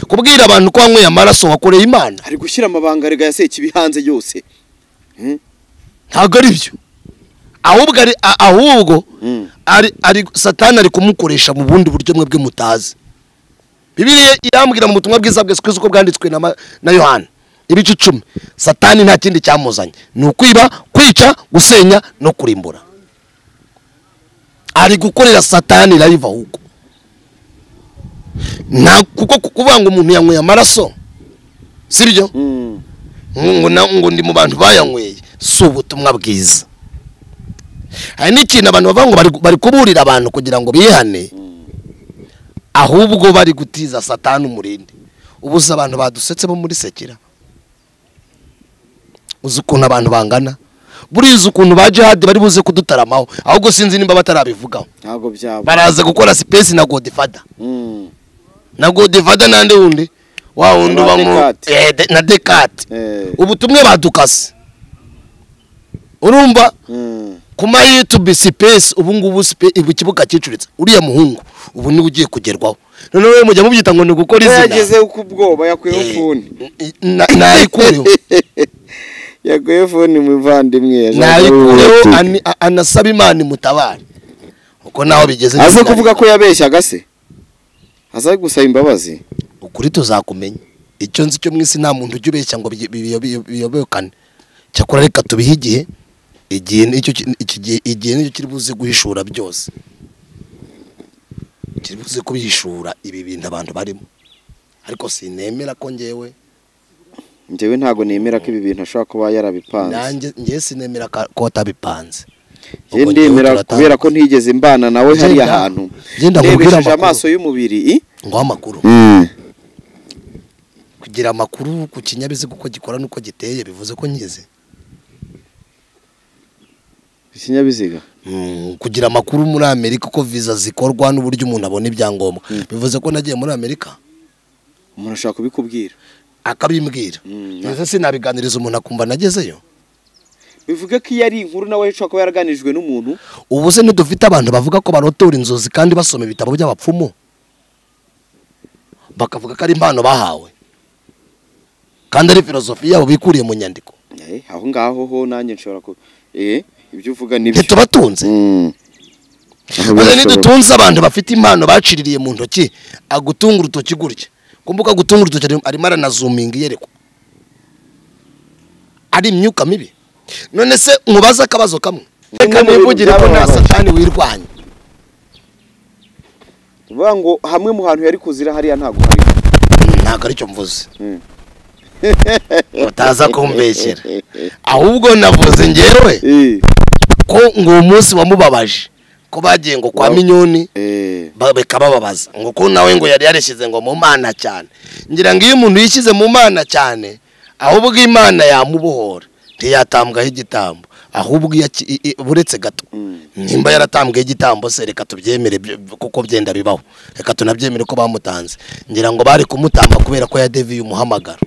kubwira abantu ko wanyweye amaraso wakoreye imana ari gushyira amabanga rega ya sekibi hanze yose ntabwo ari byo ahubwo ari a- ahubwo ari ari satani ari kumukoresha mu bundi buryo mwe bwe mutazi bibiliya irambwira mu butumwa bwiza bwa yesu kristo uko bwanditswe na ma- na yohana ibice icumi satani nta kindi cyamuzanye ni ukwiba kwica gusenya no kurimbura ari gukorera satani live ahubwo nta kuko kuvuga ngo umuntu yanyweye amaraso sibyo ngo na- ngo ndi mu bantu bayanyweye si ubutumwa bwiza hari n'ikintu abantu bavuga ngo bari- bari kuburira abantu kugira ngo bihane ahubwo bari gutiza satani umurindi ubuze abantu badusetse bo muri sekera uzi ukuntu abantu bangana buriya ukuntu ba jihadi bari buze kudutaramaho ahubwo sinzi nimba batarabivugaho ntabwo byaba baraza gukora sipesi na godifada Mm. na godifada n'andi wundi wa wundi uba mu Dekate. Eh, de- na dekate Eh. ubutumwa badukase urumva Mm. ku ma yutube sipesi ubu ngubu sipe- ubu ikibuga cyicuritse uriya muhungu ubu niwe ugiye kugerwaho noneho we mujya mubyita ngo ni ugukora Iyo izina yagezeho ku bwoba yakuyeho fone Na- nayikureho yakuyeho fone muvandimwe yashakaga nayikureho ubutumwa. ani- a- anasaba imana imutabare uko naho bigeze aze n'isinayi. kuvuga ko yabeshyaga se aze gusaba imbabazi ukuri tuzakumenya icyo nzi cyo mu isi nta muntu ujya ubeshya ngo biy- biy- biy- biyobokane cyakora reka tubihe igihe igihe nicyo ki- icyo gihe igihe nicyo kiri buze guhishura byose kiri buze kubihishura ibi bintu abantu barimo ariko sinemera ko ngewe njyewe ntabwo nemera ko ibi bintu ashobora kuba yarabipanze nanjye ngewe sinemera ka- ko watabipanze njye Ubwo ngewe ndemera turatanga- kubera ko ntigeze mbana nawe Ngenda- hariya hantu ngenda nkubwire ndebesheje amakuru. amaso y'umubiri i? nguha amakuru kugira amakuru ku kinyabiziga uko gikora n'uko giteye bivuze ko nkize ikinyabiziga Mm, kugira amakuru muri amerika uko viza zikorwa n'uburyo umuntu abona ibyangombwa bivuze ko nagiye muri amerika umuntu ashobora kubikubwira akabimbwira Mm. ndetse sinabiganiriza umuntu akumva nagezeyo bivuge ko iyo ari inkuru nawe ashobora kuba yaraganirijwe n'umuntu ubu se ntidufite abantu bavuga ko barotora inzozi kandi basoma ibitabo by'abapfumu bakavuga ko ari impano bahawe kandi ari filozofi yabo bikuriye mu nyandiko Eh, aho ngaho ho nanjye nshobora ku eh ibyo uvuga nibyo ntitubatunze Mm. maze nidutunze abantu bafite impano baciririye mu ntoki agutunga urutoki gutya kumbuga gutunga urutoki arimo- arimo aranazuminga iyerekwa ari imyuka mibi none se mubaze akabazo kamwe reka mu bintu nivugire ko nta byababaje. satani wirwanya bivuga ngo hamwe mu hantu yari kuzira hariya ntabwo hari ntabwo aricyo mvuze Mm. utaza kumbeshyera ahubwo navuze ngewe eh ko ngo uwo munsi wamubabaje ko bagiye ngo kwa Wow. minyoni eh Ba- bikabababaza ngo ko nawe ngo yari yarishyize ngo mu mana cyane ngira ngo iyo umuntu yishyize mu mana cyane ahubwo imana yamubohora ntiyatambwaho igitambo ahubwo iyo aki- i- i- buretse gato nimba yaratambweho igitambo se reka tubyemere byo- kuko byenda bibaho reka tunabyemere ko bamutanze ngira ngo bari kumutamba kubera ko yadeviye umuhamagaro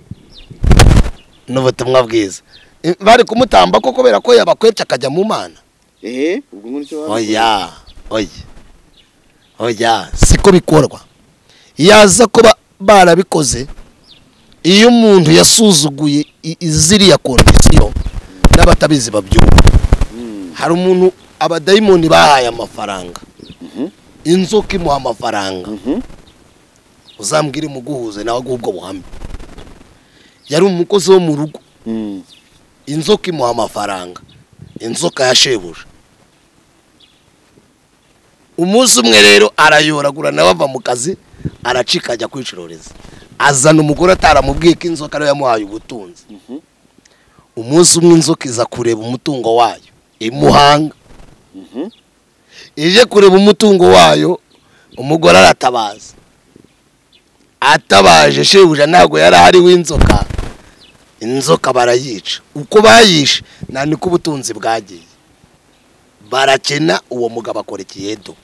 n'ubutumwa bwiza I- bari kumutamba ko kubera ko yabakwepye akajya mu mana eh ubwo nguricyo oya oya oya siko bikorwa yaza kuba barabikoze iyo umuntu yasuzuguye i- i- ziriya kondisiyo n'abatabizi babyumva hari umuntu abadayimoni bahaye amafaranga inzoka imuha amafaranga Mhm. uzambwire muguhuze nawe aguhe ubwo buhamya yari umukozi wo mu rugo Mm. inzoka imuha amafaranga inzoka ya shebuja umunsi umwe rero arayoragura nawe ava mu kazi aracika ajya kwicururiza azana umugore ataramubwiye ko inzoka ariyo yamuhaye ubutunzi umunsi umwe inzoka iza kureba umutungo wayo imuhanga Mhm. ije kureba umutungo wayo umugore aratabaza atabaje shebuja ntabwo yari ahari w'inzoka inzoka barayica uko bayishe nta niko ubutunzi bwagiye barakena uwo mugabo akora ikiyedo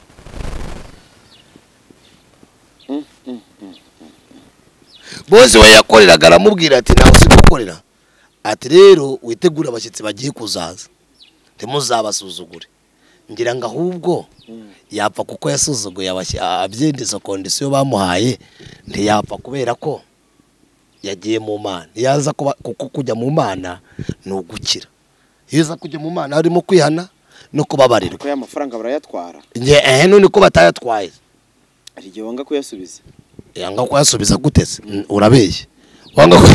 bose we yakoreraga aramubwira ati nawe si gukorera ati rero witegure abashyitsi bagiye kuzaza ntimuzabasuzugure ngira ngo ahubwo yapfa kuko yasuzuguye abashyi- a- abyindizo kondisiyo bamuhaye ntiyapfa kubera ko yagiye mu mana yaza kuba kuko kujya mu mana ni ugukira iyo uza kujya mu mana harimo kwihana no kubabarirwa kuko ya mafaranga barayatwara njye ehe none ko batayatwaye hari igihe wanga kuyasubiza yanga kuyasubiza guteze Mm, urabeshya wanga ku-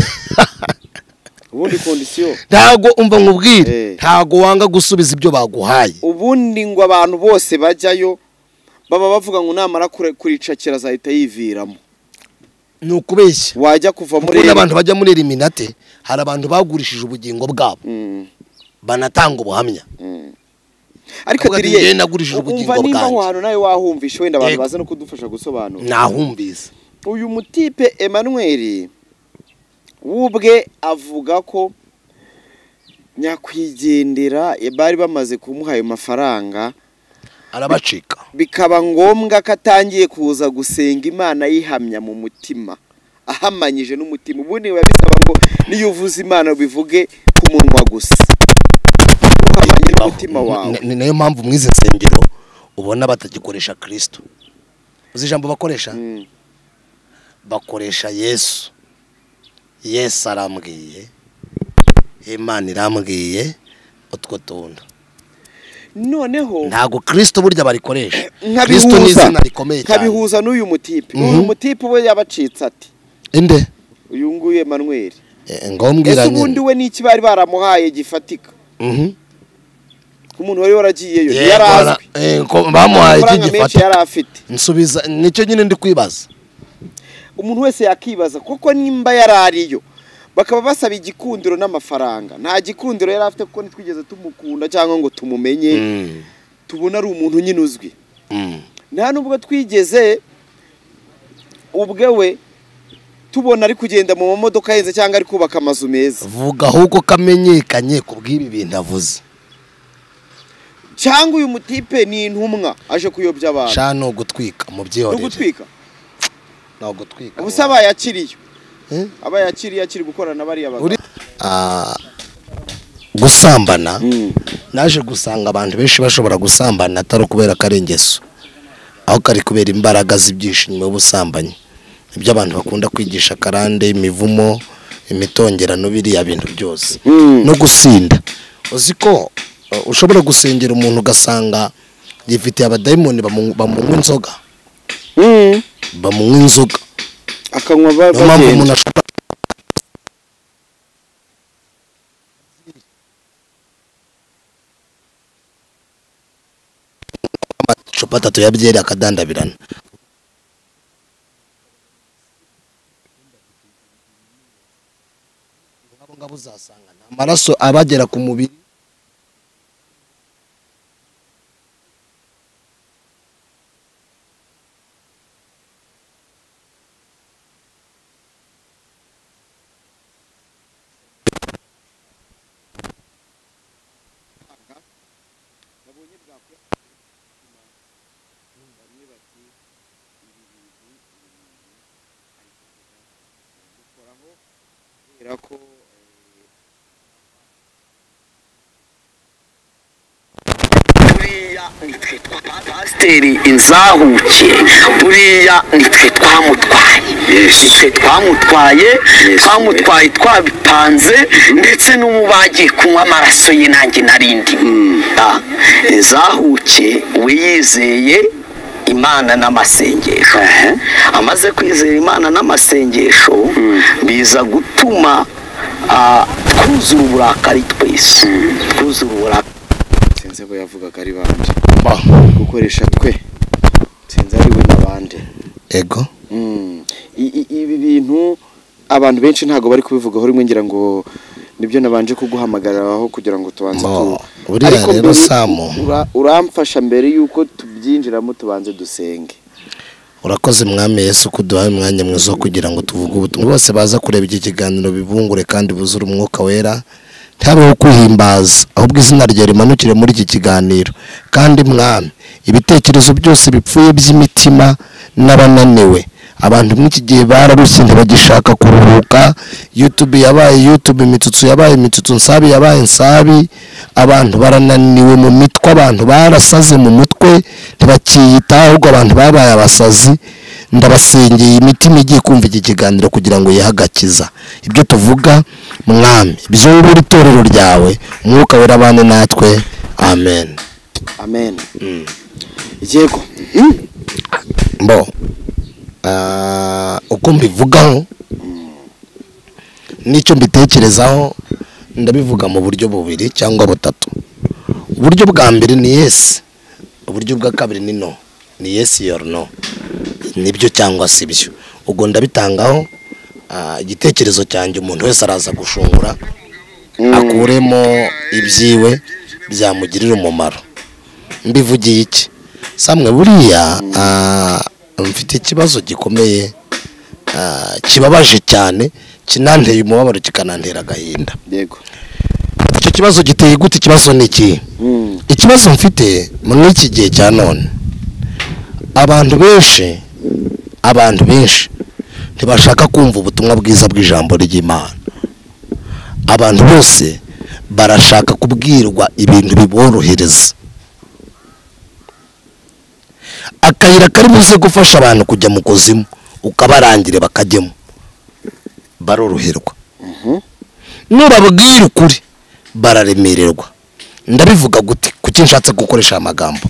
ubundi kondisiyo ntago umva nkubwire Eh. ntago wanga gusubiza ibyo baguhaye ubundi ngo abantu bose bajyayo baba bavuga ngo namara kure- kuricakira azahita yiviramo ni ukubeshya wajya kuva muri muri abantu bajya muri eliminate hari abantu bagurishije ubugingo bwabo Mm, banatanga ubuhamya mm. ariko Avuga ati, diriye "Njye nagurishije ubugingo umva nimba aho bwanjye." hantu nawe wahumvisha wenda abantu Yego. baza no kudufasha gusobanura nahumvise uyu mutipe Emmanuel wubwe avuga ko nyakwigendera bari bamaze kumuha ayo mafaranga arabacika bikaba ngombwa ko atangiye kuza gusenga imana yihamya mu mutima ahamanyije n'umutima ubundi biba bisaba ngo niyo uvuze imana bivuge ku munwa gusa uhamanye n'umutima wawe Ni- ni nayo mpamvu mu izi nsengero ubona batagikoresha kirisito uzi ijambo bakoresha Mm, bakoresha yesu yesu arambwiye imana irambwiye utwo tuntu noneho ntabwo kirisito burya barikoresha kirisito ni nkabihuza izina rikomeye cyane nkabihuza n'uyu mutipe Mhm. uyu mutipe we yabacitse ati inde uyu nguyu Emmanuel Eh, ngombwira ese ubundi nyine we n'iki bari baramuhaye gifatika Mhm. umuntu wari waragiyeyo Yego, yari azwi ara- eh, ko bamuhaye iki amafaranga menshi gifata yari afite nsubiza nicyo nyine ndi kwibaza umuntu wese yakibaza koko nimba yari ariyo bakaba basaba igikundiro n'amafaranga nta gikundiro yari afite kuko ntitwigeze tumukunda cyangwa ngo tumumenye Mm, tubona ari umuntu nyine uzwi mm. nta nubwo twigeze ubwe we tubona ari kugenda mu mamodoka ahenze cyangwa ari kubaka amazu meza vuga ahubwo kamenyekanye ku bw'ibi bintu avuze cyangwa uyu mutipe ni intumwa aje kuyobya abantu shano gutwika mu no byihorere gutwika ni ugutwika ubusa abayakiriye Eh? abayakiriye akiri gukorana na bariya bagabo Uri- Ah, gusambana naje gusanga abantu benshi bashobora gusambana atari ukubera ko ari ingeso aho kari kubera imbaraga z'ibyinshi nyuma y'ubusambanyi ibyo abantu bakunda kwigisha karande imivumo imitongerano biriya bintu byose no gusinda uzi ko uh, ushobora gusengera umuntu ugasanga yifitiye abadayimoni bamu- bamunywa inzoga bamunywa inzoga akanywa ba- niyo mpamvu bagenda umuntu ashobora amacupa atatu ya byeri akadandabirana ngabo ngabo uzasanga nta amaraso abagera ku mubiri kubera ko buriya nitwe twapasiteri inzahuke buriya nitwe twamutwaye nitwe twamutwaye twamutwaye twabipanze ndetse n'ubu bagiye kunywa amaraso ye nanjye narindi inzahuke we yizeye imana n'amasengesho amaze kwizera imana n'amasengesho biza gutuma ah, twuzura uburakari twese twuzura uburakari sinzi ko yavugaga ari bande Ba. gukoresha twe sinzi ari we na bande ego Mm. I- i- ibi bintu abantu benshi ntabwo bari kubivugaho rimwe ngira ngo nibyo nabanje kuguhamagariraho kugira ngo tubanze Mo, tu buriya rero, mbere- Samu. ura- uramfasha mbere yuko tubyinjiramo tubanze dusenge urakoze mwami yesu kuduhaye umwanya mwiza wo kugira ngo tuvuge ubutumwa bose baza kureba iki kiganiro bibungure kandi buzure umwuka wera ntihabeho kwihimbaza ahubwo izina ryawe rimanukire muri iki kiganiro kandi mwami ibitekerezo byose bipfuye by'imitima n'abananiwe abantu muri iki gihe bararushye ntibagishaka kuruhuka yutube yabaye yutube imitsutsu yabaye imitsutsu nsabi yabaye nsabi abantu barananiwe mu mitwe abantu barasaze mu mutwe ntibakiyitaho ahubwo abantu babaye abasazi ndabasengeye imitima igiye kumva iki kiganiro kugira ngo yihagakiza ibyo tuvuga mwami byungura itorero ryawe umwuka wera abane natwe amen amen yego mbo ah, uko mbivugaho n'icyo mbitekerezaho ndabivuga mu buryo bubiri cyangwa butatu uburyo bwa mbere ni yesi uburyo bwa kabiri ni no ni yesi yoru no nibyo cyangwa si byo ubwo ndabitangaho ah, igitekerezo cyanjye umuntu wese araza gushungura akuremo ibyiwe byamugirira umumaro mbivugiye iki samwe buriya ah, mfite ikibazo gikomeye ah, kibabaje cyane kinanteye umubabaro kikanantera agahinda yego icyo kibazo giteye gute ikibazo ni ikihe Mm. ikibazo mfite muri iki gihe cya none abantu benshi abantu benshi ntibashaka kumva ubutumwa bwiza bw'ijambo ry'imana abantu bose barashaka kubwirwa ibintu biborohereza akayira kari buze gufasha abantu kujya mu kuzimu ukabarangire bakajyemo baroroherwa nurababwira ukuri bararemererwa ndabivuga gute kuki nshatse gukoresha aya magambo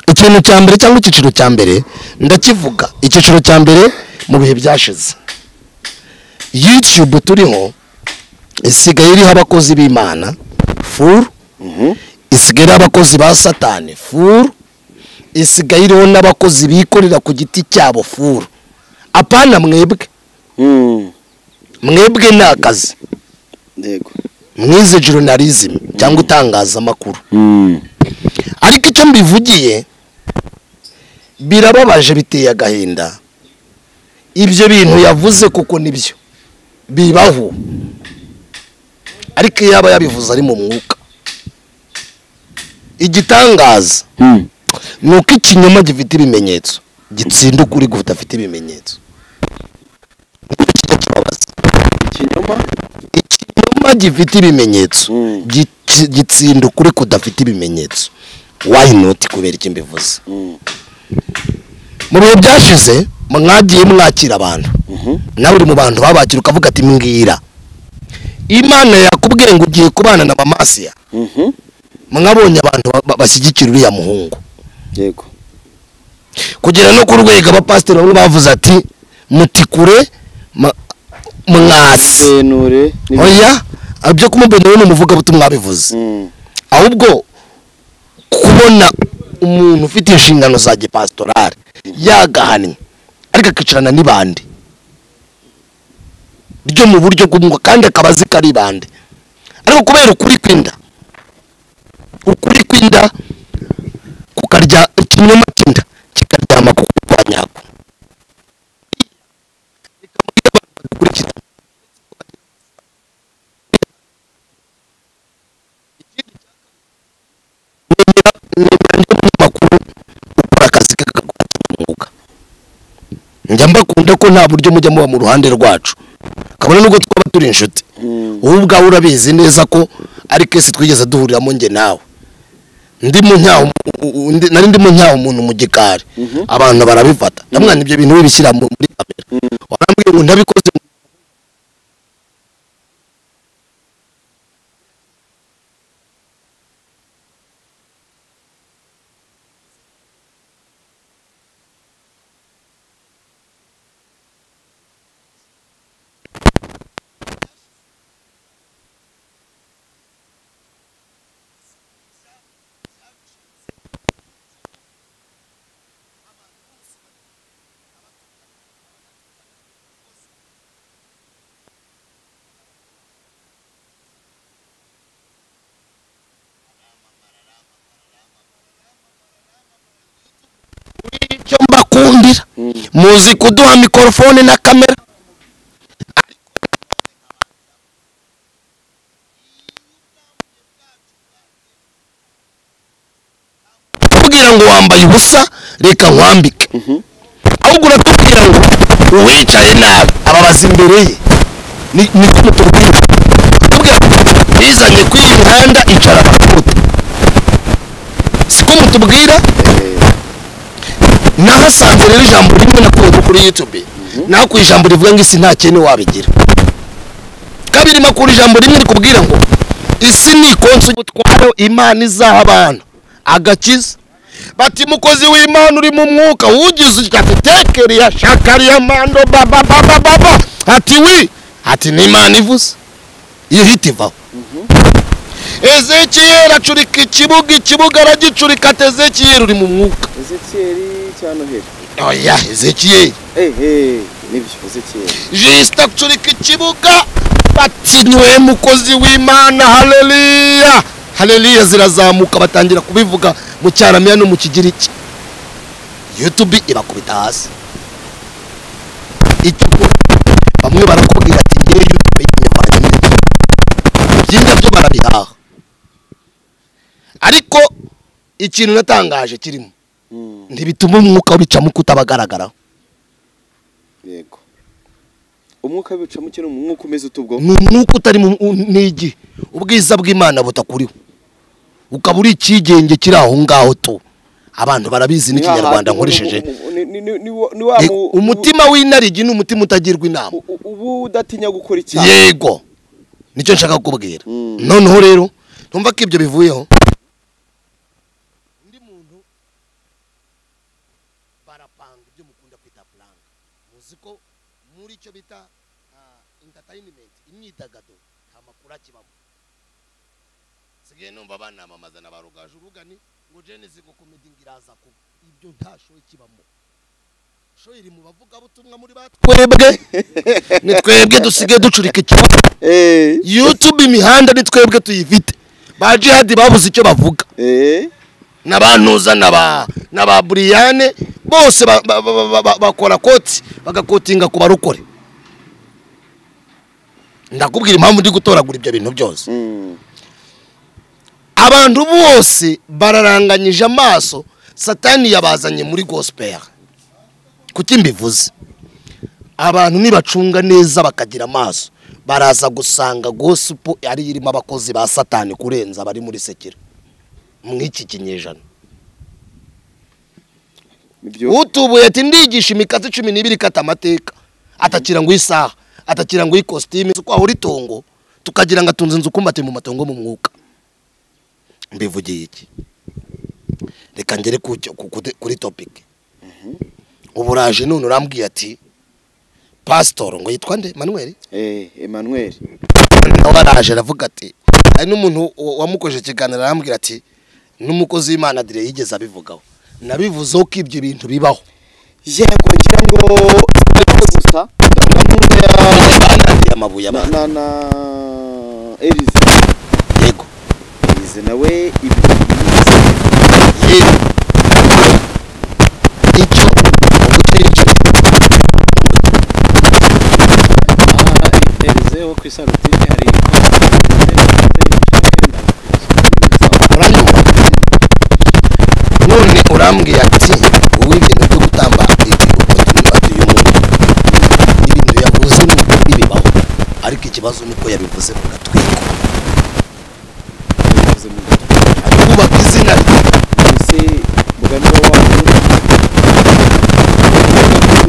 ikintu cya mbere cyangwa icyiciro cya mbere ndakivuga icyiciro cya mbere mu bihe byashize yutube turiho isigaye iriho abakozi b'imana furu isigaye iriho abakozi ba satani furu isigaye iriho n'abakozi bikorera ku giti cyabo furu apana mwebwe Mm. mwebwe ni akazi yego mwize journalism cyangwa itangazamakuru Mm. ariko icyo mbivugiye birababaje biteye agahinda ibyo bintu yavuze kuko nibyo bibaho ariko iyo aba yabivuze ari mu mwuka igitangaza Mm. ni uko ikinyoma gifite ibimenyetso gitsinda ukuri gudafite ibimenyetso ikinyoma ikinyoma gifite ibimenyetso Mm. gici- gitsinda ukuri kudafite ibimenyetso why not kubera icyo mbivuze Mm. mu bihe byashize mwagiye mwakira abantu nawe uri mu bantu babakira ukavuga ati mbwira imana yakubwiye ngo ugiye kubana na mamasiya Mhm. mwabonye abantu ba- ba- bashyigikira uriya muhungu yego kugera no ku rwego abapasiteri bamwe bavuze ati muti kure ma- mwasi benure oya ibyo kumubenera ni umuvugabutumwa bivuze Mm. ahubwo kubona umuntu ufite inshingano za gipasitorari yagahanwa ariko akicarana n'ibandi ryo mu buryo bw'umwuka kandi akaba azi ko ari ibandi ariko kubera ukuri kw'inda ukuri kw'inda kukarya ikinyoma cy'inda kikaryama ku kwa nyako bikamubwira abantu badukurikira nimero y'umunyamakuru ukora akazi ke kakaguha umwuga njya mbakunda ko nta buryo mujya muba mu ruhande rwacu kabone nubwo twaba turi inshuti Mm. wowe ubwawe urabizi neza ko ari kesi twigeze duhuriramo njye nawe ndi mu nyaho u- u- ndi- nari ndimo nyaho umuntu mu gikari abantu barabifata ndamwana ibyo bintu bibishyira mu- muri kamera warambwiye ngo ntabikoze mu- icyo mbakundira muzi kuduha mikorofone na kamera kubwira ngo wambaye ubusa reka nkwambike ahubwo uratubwira ngo uwicaye nabi ababaza imbere ye ni niko mutubwira atubwira ngo bizanye kuri iyi mihanda icara abantu atubwira nahasanze rero ijambo rimwe nakunze kuri yutube nakuye ijambo rivuga ngo isi nta kintu wabigira kabiri nakura ijambo rimwe rikubwira ngo isi ni ikonso y'ubutwaro imana izaha abantu agakiza bati mukozi w'imana uri mu mwuka wugize ati tekeriya shakariya mando baba baba baba ati wi ati ni imana ivuze iyo hita ivaho ezekiyeli acurika ikibuga ikibuga aragicurika ati ezekiyeli uri mu mwuka ezekiyeri cya noheli oya ezekiyeli ehe nibyo ezekiyeri jisita acurika ikibuga bati nywe mukozi w'imana haleliya haleliya zirazamuka batangira kubivuga mu cyaramiya no mu kigiriki yutubi ibakubita hasi icyo ukora bamwe barakubwira ati ngewe yutube y'inyavanyemo ibyiza byo barabihaha ariko ikintu natangaje kirimo ntibituma umwuka ubicamo uko utabagaragaraho yego umwuka w'ibicamo ukiri umwuka umeze utubwo ni umwuka utari mu nigi ubwiza bw'imana butakuriho ukaba uri ikigenge kiri aho ngaho tu abantu barabizi n'ikinyarwanda nkoresheje Eh, umutima w'inarigi ni umutima utagirwa inama uba udatinya gukora icyaha yego nicyo nshaka kukubwira Mm. noneho rero ntumva ko ibyo bivuyeho undi muntu barapanga ibyo mukunda kwita puranga muzi ko muri icyo bita intatayinimenti imyidagaduro nta makuru akibamo nsigaye numva banamamaza na ba rugaju urugani ngo jenesi ngo komedi iraza kuba ibyo nta shoyi kibamo shoyi iri mu bavugabutumwa muri batwebwe ni twebwe dusigaye ducurika ikibazo Eh, youtube imihanda ni twebwe tuyifite ba jihadi babuze icyo bavuga eh, n'abantuza n'aba n'aba buriyane bose ba- ba- ba- ba- ba- bakora koti bagakotinga ku barokore ndakubwira impamvu ndi gutoragura ibyo bintu byose mm, abantu bose bararanganyije amaso satani yabazanye muri gospel kuki mbivuze abantu nibacunga neza bakagira amaso baraza gusanga gospel ari irimo abakozi ba satani kurenza abari muri sekiro mu iki kinyejana nibyo utubuye ati ndigisha imikasi cumi n'ibiri ikata amateka atakira ngo isaha atakira ngo ikositimu uko ahora itongo tukagira ngo atunze inzu kumbate mu matongo mu mwuka mbivugiye iki reka ngere ku cyo- ku- ku- kuri topike ubu uraje none urambwiye ati pasitoro ngo yitwa nde manuel Eh, emmanuel nawe araje aravuga ati hari n'umuntu wa- wamukojeje ikiganiro arambwira ati n'umukozi w'imana dire yigeze abivugaho nabivuzeho ko ibyo bintu bibaho yego ngira ngo sibyo gusa Bamwe banandiye amabuye na abana na na elize yego elize nawe ibyo yize. yego icyo Elize wo ku isarutini hari icyenda uranyuma none urambwiye ati wowe ibintu byo gutamba ati uyu muntu ibintu yavuze ni ukuri bibaho ariko ikibazo ni uko yabivuze mu gatwiko yabivuze mu gatwe ari kubaka izina rye mbese muganira wanyu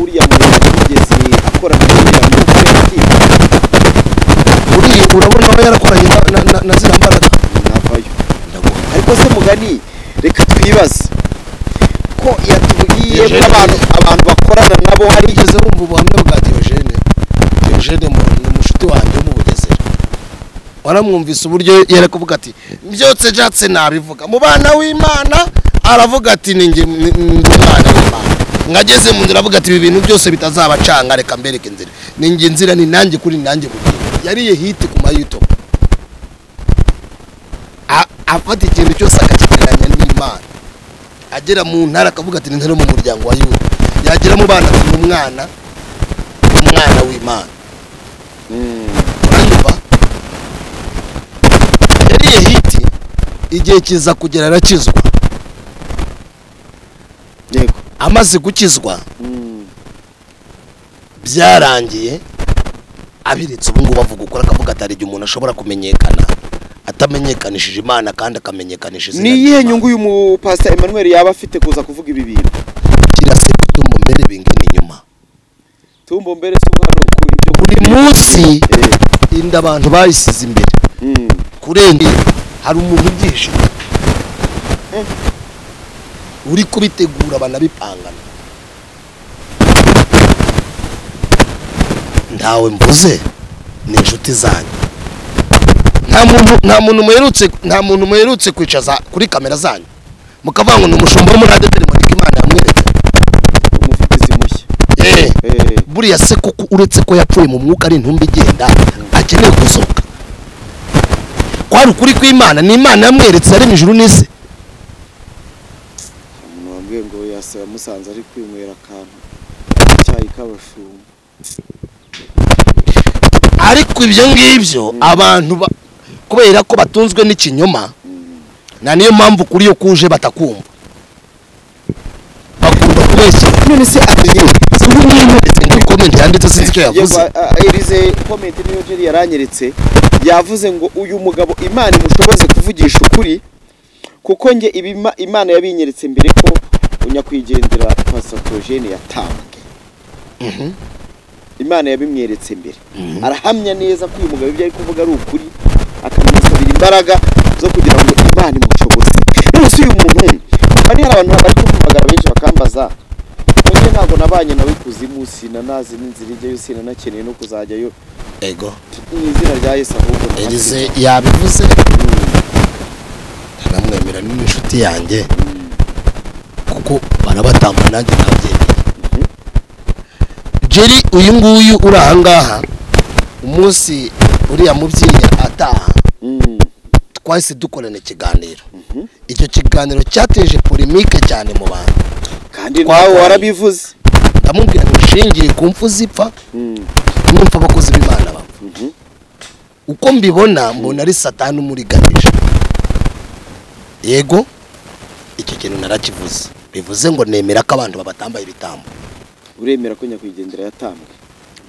uriya muntu yigeze akora kugira ngo ati uriya urabona aba yarakoranye na- na- na- na ziriya mbaraga navayo ndaguha ariko se mugani reka twibaze ko yatubwiye ko Eugene- abantu abantu bakorana nabo hari wigeze wumva ubuhamya bwa Diogene Diogene mu- ni umushuti wanjye wo mu Bugesera waramwumvise uburyo yari kuvuga ati byotse byatse nabivuga mu bana w'imana aravuga ati ni njye ni- ni njye umwana w'imana ngageze mu nzira avuga ati ibi bintu byose bitazabacanga reka mbereke inzira ni njye nzira ni nanjye kuri ni nanjye bugira yariye hiti ku mayuto A- afata ikintu cyose akakigereranya n'imana agera mu ntara akavuga ati nintare mu muryango wa yuda yagera mu bana ati umwana umwana w'imana uranyumva yariye hiti igihe kiza kugera arakizwa yego amaze gukizwa byarangiye abiritse ubu ngubu avuga ukuri akavuga ati hari igihe umuntu ashobora kumenyekana atamenyekanishije imana kandi akamenyekanisha izina ni iyihe ry'Imana. nyungu uyu mupasita Emmanuel yaba afite kuza kuvuga ibi bintu kirase gutumba mbere bingana inyuma tumbo mbere si hano kuri ibyo buri munsi Eh, inda abantu bayisize imbere mm. kurenga hari umuntu ubyishe uri kubitegura banabipangana ntawe mbuze ni inshuti zanyu nta muntu nta muntu muherutse nta muntu muherutse kwicaza kuri kamera zanyu mukavuga ngo ni umushumba wo muri radiyo telemantike imana yamweretse umuvugirizi mushya Eh, Eh, buriya se kuko uretse ko yapfuye mu mwuka ari intumbi igenda akeneye gusohoka kwari ukuri kw'imana ni imana yamweretse yaremye ijuru n'isi umuntu wambwiye ngo yasa yamusanze ari kwinywera akantu icyayi k'abashumba ariko ibyo ngibyo abantu ba- kubera ko batunzwe n'ikinyoma na niyo mpamvu kuri iyo kuje batakumva bakunda kubeshya none se abiye se ubu mwimweretse muri komenti yanditse sinzi icyo yavuze Yego, a- a- irize komenti niyo jeri yaranyeretse yavuze ngo uyu mugabo imana imushoboze kuvugisha ukuri kuko nge ibima imana yabinyeretse mbere ko unyakwigendera pasatogene yatanzwe imana yabimweretse mbere arahamya neza ko uyu mugabo ibyo ari kuvuga ari ukuri akamusabira imbaraga zo kugira ngo imana imushoboze none se uyu muntu hari hari abantu bari kumpamagara benshi bakambaza Oye ntabwo nabanye nawe kuzimu sinanazi n'inzira ijyayo sinanakeneye no kuzajyayo ego mu izina rya Yesu ahubwo erize nahafite. yabivuze Mm, aramwemera n'inshuti yanjye kuko barabatamba nanjye nabyemeye jeri uyu nguyu uri ahangaha umunsi uriya mubyeyi ataha mm, twahise dukorana ikiganiro icyo kiganiro cyateje polemike cyane mu bantu kandi nawe warabivuze ndamubwira ngo shingiye ku mfu zipfa Mm, n'imfu abakozi b'imana bapfa mhm. uko mbibona mbona ari satani umuriganije yego icyo kintu narakivuze bivuze ngo nemera ko abantu babatambaye ibitambo uremera ko nyakwigendera yatambwe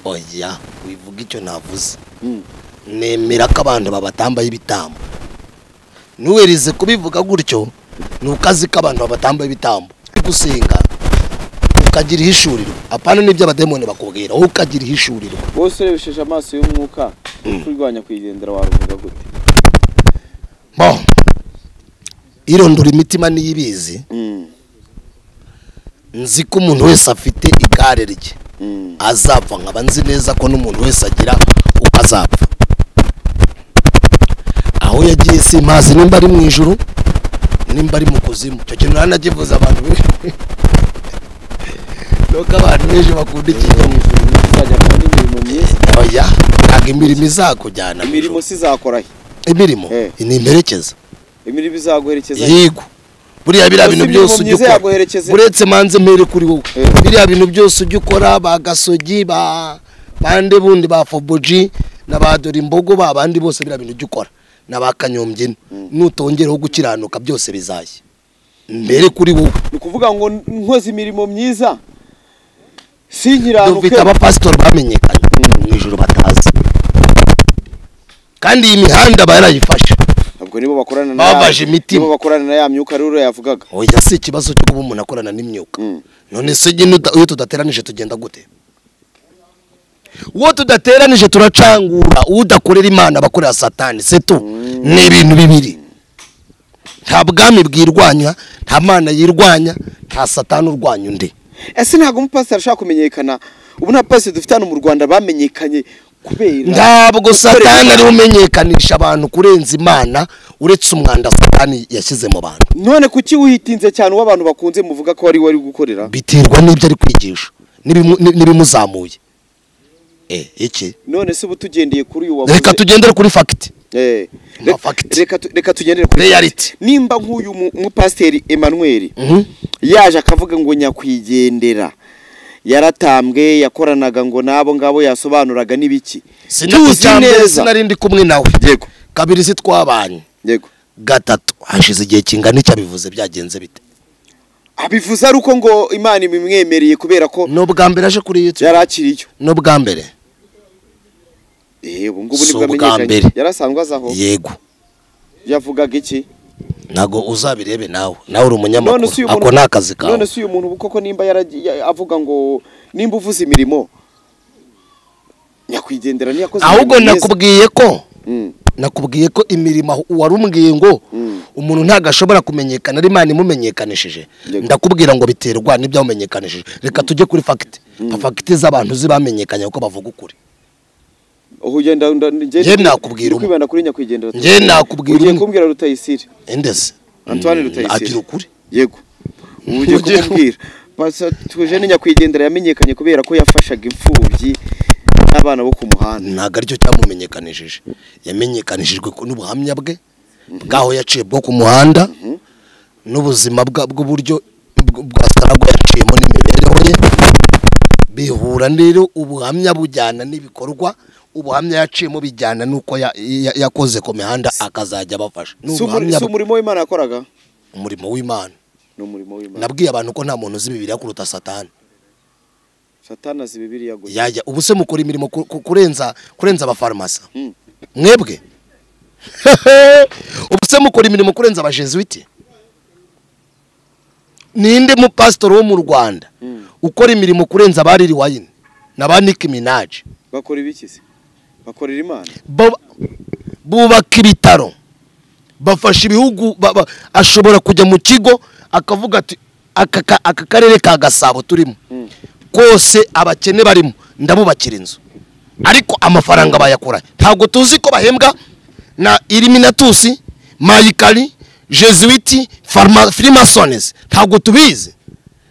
oya wivuga icyo navuze Mm, nemera ko abantu babatambaye ibitambo ntuwerize kubivuga gutyo ni ukazi ko abantu babatambaye ibitambo uri gusenga ukagira ihishurirwa apana n'ibyo abademoni bakubwira wowe ukagira ihishurirwa wowe urebesheje amaso y'umwuka kurwanya kwigendera waruvuga gute bo irondora imitima niyo ibizi Mm, nzi ko umuntu wese afite igare rye mm, azapfa nkaba nzi neza ko n'umuntu wese agira uko azapfa aho yagiye simpazi nimba ari mu ijuru nimba ari mu kuzimu icyo kintu ranagivuze abantu benshi nuko abantu benshi bakunda iki Mu ijuru ntizajya kubona imirimo myiza oya ntabwo imirimo izakujyana mu imirimo ijuru si izakora he imirimo Eh. ni imperekeza imirimo izaguherekeza he? yego buriya biriya bintu Gusa imirimo byose ujya myiza ukora yaguherekeza he? uretse manze mpere kuri wowe Eh. biriya bintu byose ujya ukora ba gasogi ba bande bundi ba foboji na ba dore imbogo ba bandi bose biriya bintu ujya ukora na ba kanyombye nutongeraho gukiranuka byose bizashya mbere kuri wowe ni ukuvuga ngo nkoze imirimo myiza sinkiranuke dufite abapasitori bamenyekanye mu ijoro batazi kandi iyi mihanda aba yarayifashe ntabwo nibo bakorana na Bababaje imitima. nibo bakorana na ya myuka rero yavugaga oya si ikibazo cyo kuba umuntu akorana n'imyuka Mm. none se nyine uda- iyo tudateranije tugenda gute uwo tudateranije turacangura udakorera imana abakorera satani se tu ni ibintu bibiri nta bwami bwirwanya nta mana yirwanya nta satani urwanya undi ese ntabwo umupasiteri ashaka kumenyekana ubu nta pasiteri dufite hano mu rwanda bamenyekanye kubera ntabwo satani ariwe umenyekanisha abantu kurenza imana uretse umwanda satani yashyize mu bantu none kuki wihitinze cyane uwo abantu bakunze muvuga ko ari we ari gukorera biterwa n'ibyo ari kwigisha n'ibimu- n'ibimuzamuye Eh, iki none se ubu tugendeye kuri uyu wavuze reka tugendere kuri fagiti Eh, Ama re- fact. reka tu- reka tugendere kuri Reality. nimba nk'uyu mu- mupasiteri Emmanuel Mhm. yaje akavuga ngo nyakwigendera yaratambwe yakoranaga ngo n'abo ngabo yasobanuraga n'ibiki tuzi sinari neza sinarindi kumwe nawe yego kabiri si twabanye yego gatatu hashize igihe kingana icyo abivuze byagenze bite abivuze ari uko ngo imana ibimwemereye kubera ko ni ubwa mbere aje kuri yutube yari akiri yo ni ubwa mbere eh ubu ngubu Si nibwo ubwa amenyekanye mbere. yari asanzwe azaho yego yavugaga iki ntabwo uzabirebe nawe nawe uri none umunyamakuru se uyu ako muntu ni akazi kawe none se uyu muntu koko nimba yaragi- ya- avuga ngo nimba uvuze imirimo nyakwigendera ntiyakoze ahubwo imirimo myiza. nakubwiye ko Mm, nakubwiye ko imirimo aho wari umbwiye ngo Mm. umuntu ntabwo ashobora kumenyekana ari imana imumenyekanishije Yego. ndakubwira ngo biterwa n'ibyawumenyekanishije reka tujye kuri fagiti fagiti z'abantu zibamenyekanye kuko bavuga ukuri ubu ugenda nda- nge- Njye nakubwira ndi kwibanda kuri nyakwigendera Njye nakubwira ugiye umwe. kumbwira rutayisire endeze Antoine Mm, Rutayisire. agira ukuri yego ubu ugiye Ugiye kumubwira Basa- tuje ni nyakwigendera yamenyekanye kubera ko yafashaga imfubyi n'abana bo ku muhanda ntabwo aricyo cyamumenyekanishije yamenyekanishijwe ku- n'ubuhamya bwe bw'aho yaciye bwo ku muhanda n'ubuzima bwa- bw'uburyo bw- bwa saragwe yaciyemo n'imibereho ye bihura rero ubuhamya bujyana n'ibikorwa ubuhamya yaciyemo bijyana n'uko ya- ya- yakoze ku mihanda akazajya abafasha Ni si umuri- ubuhamya si bwe. umurimo w'imana yakoraga umurimo w'imana ni umurimo w'imana nabwiye abantu ko nta muntu uzi bibiriya kuruta satani satana azi bibiliya gusa yajya ubu se mukora imirimo ku- ku- kurenza kurenza abafarumasi Mm. mwebwe ubu se mukora imirimo kurenza abajesuwiti ninde mupasitori wo mu rwanda Mm. ukora imirimo kurenza abari wayini na ba niki minaji bakora ibiki se bakorera imana Baba- bubaka ibitaro bafasha ibihugu ba- ba- ashobora kujya mu kigo akavuga ati aka ka- aka karere ka gasabo turimo Mm. kose abakene barimo ndabubakira inzu ariko amafaranga bayakura ntabwo tuzi ko bahembwa na iriminatusi mayikari jesuwiti firimasonesi ntabwo tubizi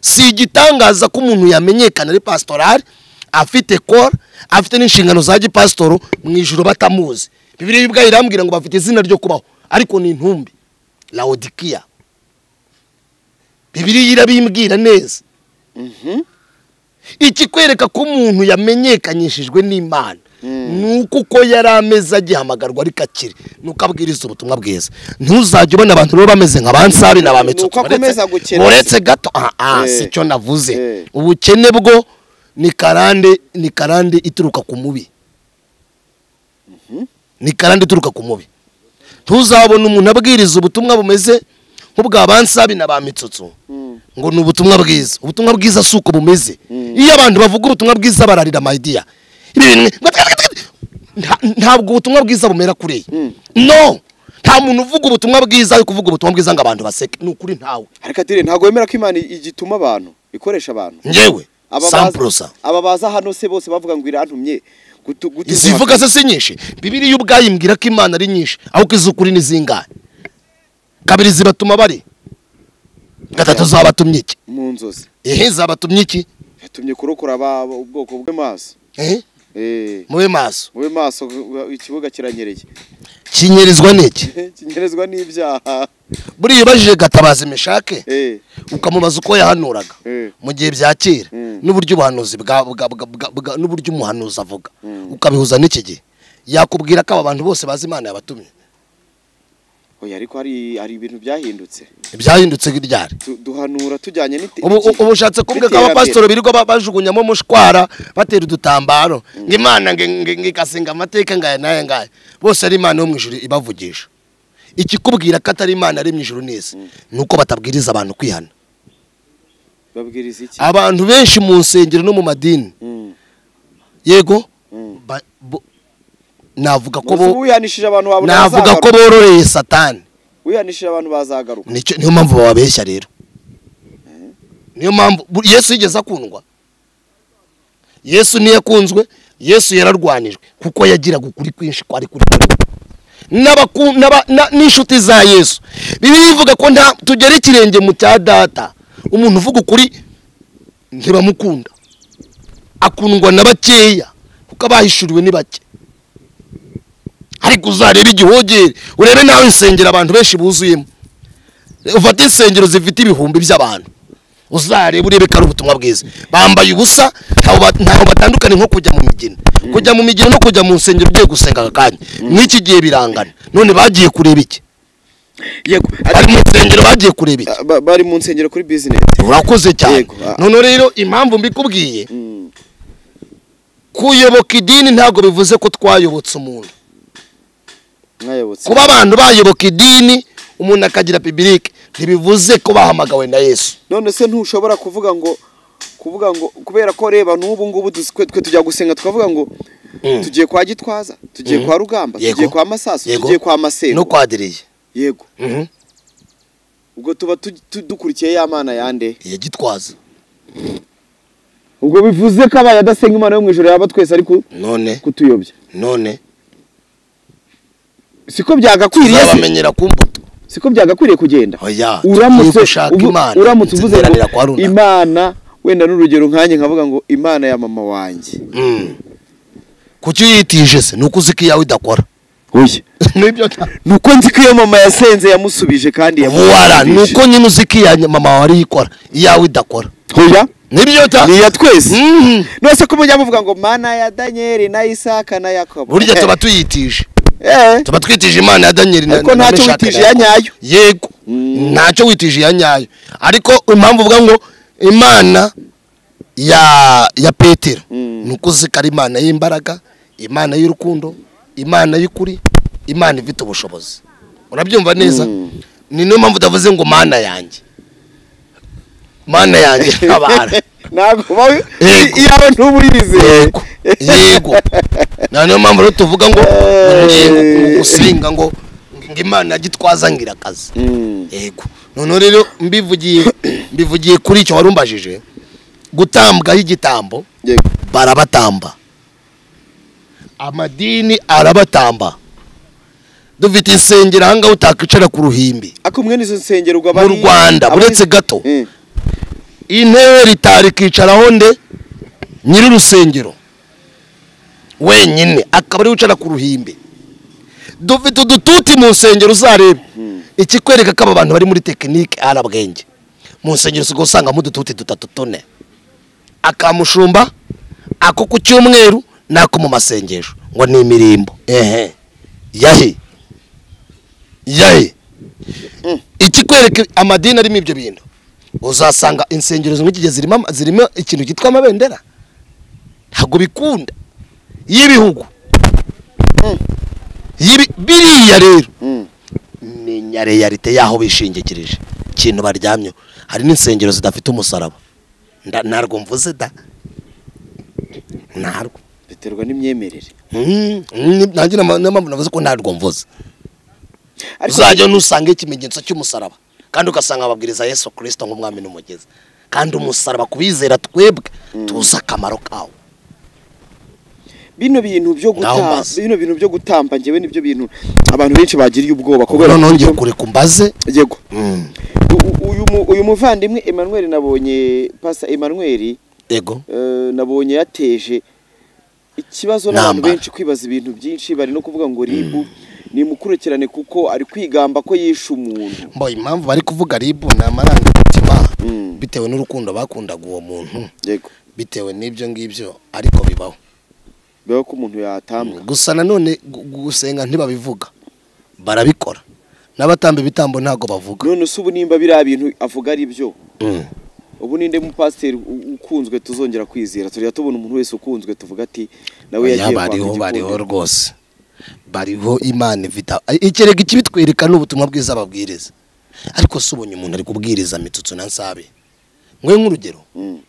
si igitangaza ko umuntu yamenyekana ari pasitorari afite kora afite n'inshingano za gipasitoro mu ijoro batamuzi bibiri ubwayo irambwira ngo bafite izina ryo kubaho ariko ni intumbi lawodikiya bibiri irabimbwira neza ikikwereka ko umuntu yamenyekanyishijwe n'imana ni uko uko yari ameze agihamagarwa ariko akiri ni uko abwiriza ubutumwa bwiza ntuzajye ubona abantu rero bameze nka ba nsabi na ba Ni uko metsoto akomeza uretse- gukena. uretse gato aha aha Eh. si cyo navuze Eh. ubukene bwo ni karande ni karande ituruka ku mubi ni karande ituruka ku mubi ntuzabona umuntu abwiriza ubutumwa bumeze nk'ubwa ba nsabi na ba mitsotso Mm. ngo ni ubutumwa bwiza ubutumwa bwiza si uko bumeze iyo abantu bavuga ubutumwa bwiza bararira amayidiya ibi bintu nta- ntabwo ubutumwa bwiza bumera kuri Mm. iyi no nta muntu uvuga ubutumwa bwiza ari kuvuga ubutumwa bwiza ngo abantu baseke ni ukuri ntawe ariko atire ntabwo wemera ko imana igituma abantu ikoresha abantu ngewe Aba baza- samporosa aba baza hano se bose bavuga ngo irantumye gutu- gutu- izivuga se si nyinshi bibiriya ubwayo imbwira ko imana ari nyinshi ahubwo iz'ukuri ni zingahe kabiri zibatuma bari gatatu zabatumye iki mu nzozi ehe zabatumye iki yatumye kurokora aba- ubwoko bwe maso ehe eh mube maso mube maso ikibuga kiranyereye kinyerizwa n'iki kinyerezwa n'ibyaha buriya ubajije gatabazi meshake eh ukamubaza uko yahanuraga Eh. mu gihe byakera Mm. n'uburyo ubuhanuzi bwa bwa- bwa- bwa- bwa- n'uburyo umuhanuzi avuga ukabihuza n'iki gihe yakubwira ko aba bantu bose bazi imana yabatumye oya ariko hari hari ibintu byahindutse byahindutse ryari Tu- duhanura tujyanye n'ite- ubu n'igihe. ubu ushatse kuvuga ko N'iterambere. abapasitori birirwa ba- bajugunyamo mushwara batera udutambaro ngo imana nge- nge- nge- ikasenga amateka ngaya n'aya ngaya bose ari imana yo mu ijuru ibavugisha ikikubwira ko atari imana ari mu ijuru n'isi ni uko batabwiriza abantu kwihana babwiriza iki abantu benshi mu nsengero no mu madini Mm, yego mm. ba- bo- navuga ko Nonese bo ubu wihanishije abantu wawe navuga ko bazagaruka. bororeye satani wihanishije abantu bazagaruka Nicyo- niyo mpamvu bababeshya rero niyo mpamvu bu- yesu yigeze akundwa yesu niyo akunzwe yesu yararwanijwe kuko yagiraga ukuri kwinshi kwari kuri kuri N'abaku- n'aba- na- n'inshuti za yesu bibiliya ivuga ko nta tugera ikirenge mu cya data umuntu uvuga ukuri ntibamukunda akundwa na bakeya kuko abahishuriwe ni bake ariko uzarebe igihogere urebe nawe insengero abantu benshi buzuyemo ufate insengero zifite ibihumbi by'abantu uzarebe urebe ko ari ubutumwa bwiza bambaye ubusa ntaho ba- ntaho batandukanye nko kujya mu migina kujya mu migina no kujya mu nsengero ugiye gusenga aka kanya n'iki gihe birangana none bagiye kureba iki yego bari mu nsengero bagiye kureba iki Ah, ba- bari mu nsengero kuri bizinesi urakoze cyane Yego, ah. none rero impamvu mbikubwiye kuyoboka idini ntabwo bivuze ko twayobotse umuntu mwayobotse kuba abantu bayoboka idini umuntu akagira pibirike ntibivuze ko bahamagawe na yesu none se ntushobora kuvuga ngo kuvuga ngo kubera ko reba n'ubu ngubu duzi- twe twe tujya gusenga tukavuga ngo Mm. tugiye kwa gitwaza tugiye Mm. kwa rugamba Yego. tugiye kwa masaso Yego. tugiye kwa masero n'ukwadiriye yego Mhm. ubwo tuba tu- tu- dukurikiye ya mana yande iya gitwaza ubwo bivuze ko abaye adasenga imana yo mu ijoro yaba twese ari ku- none kutuyobya none siko byagakwiriye se uzabamenyera ku mbuto siko byagakwiriye kugenda oya uramutse ushaka ubu- imana uramutse uvuze nziteranira kwa ngo runaka imana wenda n'urugero nkanjye nkavuga ngo imana ya mama wanjye Mm. kuki uyitije se ni uko uzi ko iyawe idakora oya nibyo nta- nuko nzi ko iyo mama yasenze yamusubije kandi wara yamusubije ni uko nyine uzi ko iya mama wari ikora iyawe idakora hoya nibyo ta ni iya twese Mhm. nose ko mujya muvuga ngo mana ya danyeli na isaka na yakobo burya tuba tuyitije Eh, tuba twitije imana ya daniyeli na- ariko na- na ntacyo Meshaki na witije iya Yakobo. nyayo yego Mm. ntacyo witije iya nyayo ariko impamvu uvuga ngo imana ya ya petero Mm. ni uko uzi ko ari imana y'imbaraga imana y'urukundo imana y'ukuri imana ifite ubushobozi urabyumva neza Mm. ni niyo mpamvu utavuze ngo mana yanjye mana yanjye ntabara ntabwo ba- Yego. iyawe ntuba uyizeye yego yego na niyo mpamvu rero tuvuga ngo Eh. yego usenga ngo ngo imana gitwaza ngira akazi Mm. yego noneho rero mbivugiye mbivugiye kuri icyo wari umbajije gutambwaho igitambo Yego. barabatamba amadini arabatamba dufite insengero ahangaha utakwicara ku ruhimbi ariko mwene izo nsengero ubwo mu abari- rwanda abari- uretse gato Eh, intebe ritari kwicaraho nde nyiri urusengero wenyine akaba ari wicara ku ruhimbi dufite udututi mu nsengero uzarebe ikikwereka ko aba bantu bari muri tekinike ari abwenge mu nsengero usigaye usangamo udututi dutatu tune akamushumba ako ku cyumweru n'ako mu masengesho ngo ni imirimbo ehe yahe yahe ikikwereka amadini arimo ibyo bintu uzasanga insengero zimwe igihe zirimo ama- zirimo ikintu cyitwa amabendera ntabwo bikunda y'ibihugu Mm. Y'ibi- biriya rero mm. menya realite y'aho bishingikirije ikintu baryamyeho hari n'insengero zidafite umusaraba Nda- ntarwo mvuze da ntarwo biterwa n'imyemerere Mm, mm, nanjye nama- niyo mpamvu navuze ko ntarwo mvuze ariko uzajya ntusanga ikimenyetso cy'umusaraba kandi ugasanga babwiriza yesu kirisito nk'umwami n'umugezi kandi umusaraba ku bizera twebwe tuzi akamaro kawo bino bintu Naho byo gutamba mbaza. bino bintu byo gutamba njyewe nibyo bintu abantu benshi bagiriye ubwoba kubera noneho ngiye kureka umbaze yego U- u- uyu mu- uyu muvandimwe Emmanuel nabonye pasa Emmanuel yego eh, nabonye yateje ikibazo n'abantu Ntambara. benshi kwibaza ibintu byinshi bari no kuvuga ngo ribu nimukurikirane kuko ari kwigamba ko yishe umuntu mbo impamvu bari kuvuga ribu ni amarangamutima Mm. bitewe n'urukundo bakundaga uwo muntu yego bitewe n'ibyo ngibyo ariko bibaho bibaho ko umuntu yatambwa gusa nanone gu- gusenga ntibabivuga barabikora n'abatamba ibitambo ntabwo bavuga none se ubu nimba biriya bintu avuga ari byo Mm. ubu ninde mupasiteri u- ukunzwe tuzongera kwizera turiya tubona umuntu wese ukunzwe tuvuga ati nawe Oya, yagiye kwa bariho bariho Mugikombe." rwose bariho imana ifite a- ikirega ikibitwereka ni ubutumwa bwiza babwiriza ariko si ubonye umuntu ari kubwiriza mitsutsu na nsabe mwe nk'urugero Mm.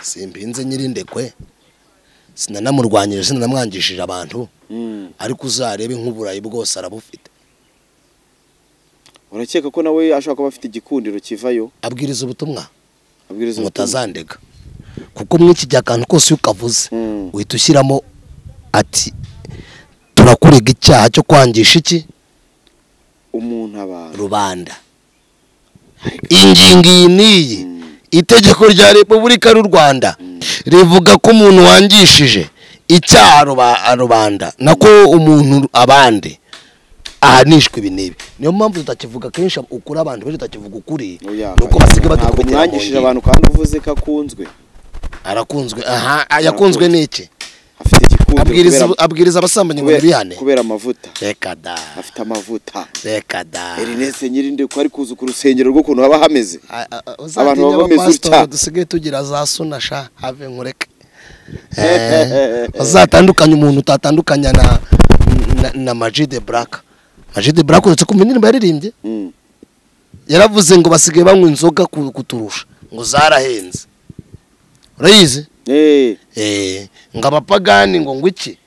simpinze nyirindekwe sinanamurwanyije sinanamwangishije abantu Mm. ariko uzarebe nk'uburayi bwose arabufite urakeka ko nawe ashobora kuba afite igikundiro kivayo abwiriza ubutumwa abwiriza ngo ubutumwa. utazandega kuko muri iki gihe akantu kose iyo ukavuze Mm. uhita ushyiramo ati turakurega icyaha cyo kwangisha iki umuntu abantu rubanda ingingo iyi n'iyi itegeko rya repubulika y'u rwanda rivuga ko umuntu wangishije icyaha ruba- rubanda nako umuntu abandi ahanishwa ibi n'ibi niyo mpamvu tutakivuga kenshi ukuri abantu benshi tutakivuga ukuri Oya, ni uko basigaye ntabwo badukubitira mu mwangishije ngingo abantu kandi uvuze ko akunzwe arakunzwe aha yakunzwe n'iki afite igikundiro abwiriza kubera- abwiriza abasambanyi ngo kubera- bihane kubera amavuta reka da afite amavuta reka da erinese nyirinde ko ari kuza ku rusengero rw'ukuntu haba hameze A- a- a- uzatinya Abantu baba bameze abapasitori utya. dusigaye tugira za suna sha have nkureke Eh, uzatandukanye umuntu utatandukanya na na- na majide buraka majide buraka uretse kumva indirimbo yaririmbye Mm. yaravuze ngo basigaye banywa inzoga ku- kuturusha ngo zarahenze urayizi Eh, Eh, ngo abapagani ngo ngo iki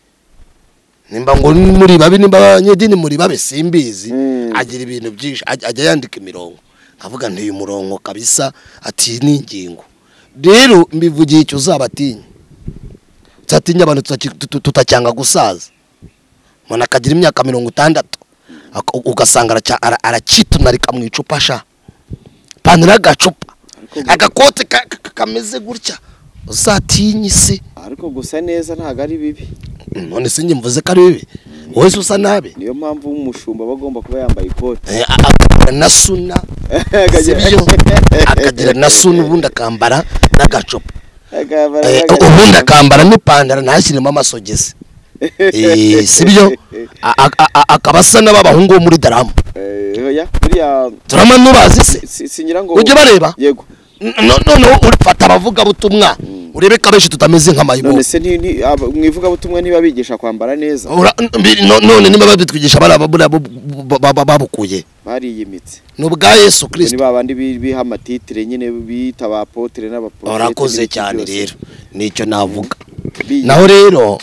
nimba ngo ni muri babi nimba abanyedini muri babe simbizi Mm. agira ibintu byinshi aj- ajya yandika imirongo nkavuga ntuye umurongo kabisa ati ni ingingo rero mbivugiye icyo uzabatinya uzatinya abantu tutaki- tutu- tutacyanga gusaza umuntu akagira imyaka mirongo itandatu ak- ugasanga araca- ara- aracitunarika mu icupa sha ipantaro y'agacupa agakote ka- ka- kameze gutya uzatinye isi ariko gusa neza ntabwo ari bibi none se njye mvuze ko ari bibi wowe se usa nabi niyo mpamvu umushumba aba agomba kuba yambaye ikote Eh, a- akagira na suna sibyo akagira na suna ubundi akambara n'agacupa Akambara Eh, n'agacupa. ubundi akambara n'ipantaro ntashyiremo amasogisi Eh, sibyo A- a- a- a- akaba asa n'ab'abahungu bo muri daramu Eh, oya buriya turama nubazi se si- singira ngo ujye ubareba yego No- noneho ufata abavugabutumwa urebeka benshi tutameze nk'amayibo none se nti- nti- aba- mu ivugabutumwa ntibabigisha kwambara neza Ura- mbi- no- none niba babitwigisha bariya babura bo- bo- bo- bo- babukuye bariyimitse ni ubwa yesu kirisito ni ba bandi bi- biha amatitire nyine bita abapotere n'abaporofete warakoze n'ibiki cyane byose. rero nicyo navuga Bi- naho rero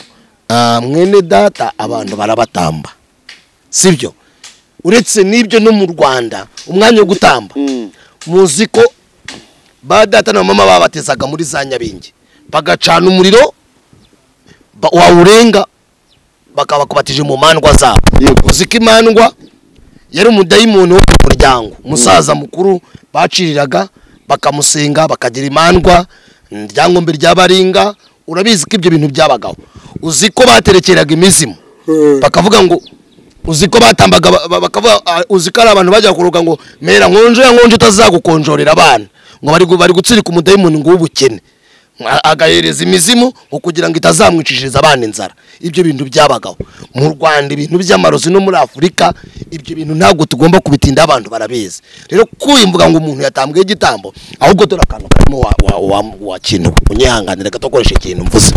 ah, mwene data abantu barabatamba sibyo uretse n'ibyo no mu rwanda umwanya wo gutamba Mm. muzi ko ba data na mama babatezaga muri za nyabingi bagacana umuriro ba- wawurenga bakaba bakubatije mu mandwa zabo Yego. uzi ko imandwa yari umudayimoni wo mu muryango umusaza mukuru baciriraga bakamusenga bakagira imandwa iryangombwa rya baringa urabizi ko ibyo bintu byabagaho uzi ko baterekeraga imizimu bakavuga ngo uzi ko batambaga ba- ba- bakavuga ah, uzi ko ari abantu bajya kuruka ngo mera nkonje ya nkonje utazagukonjorera abana ngo bari gu- bari gutsirika umudayimoni ngo w'ubukene A- agahereza imizimu ngo kugira ngo itazamwicishiriza abana inzara ibyo bintu byabagaho mu rwanda ibintu by'amarozi no muri afurika ibyo bintu ntabwo tugomba kubitinda abantu barabizi rero kwimvuga ngo umuntu yatambwiye igitambo ahubwo dore akantu karimo wa- wa- wa- wakinuwe unyihanganire gato akoresha ikintu mvuze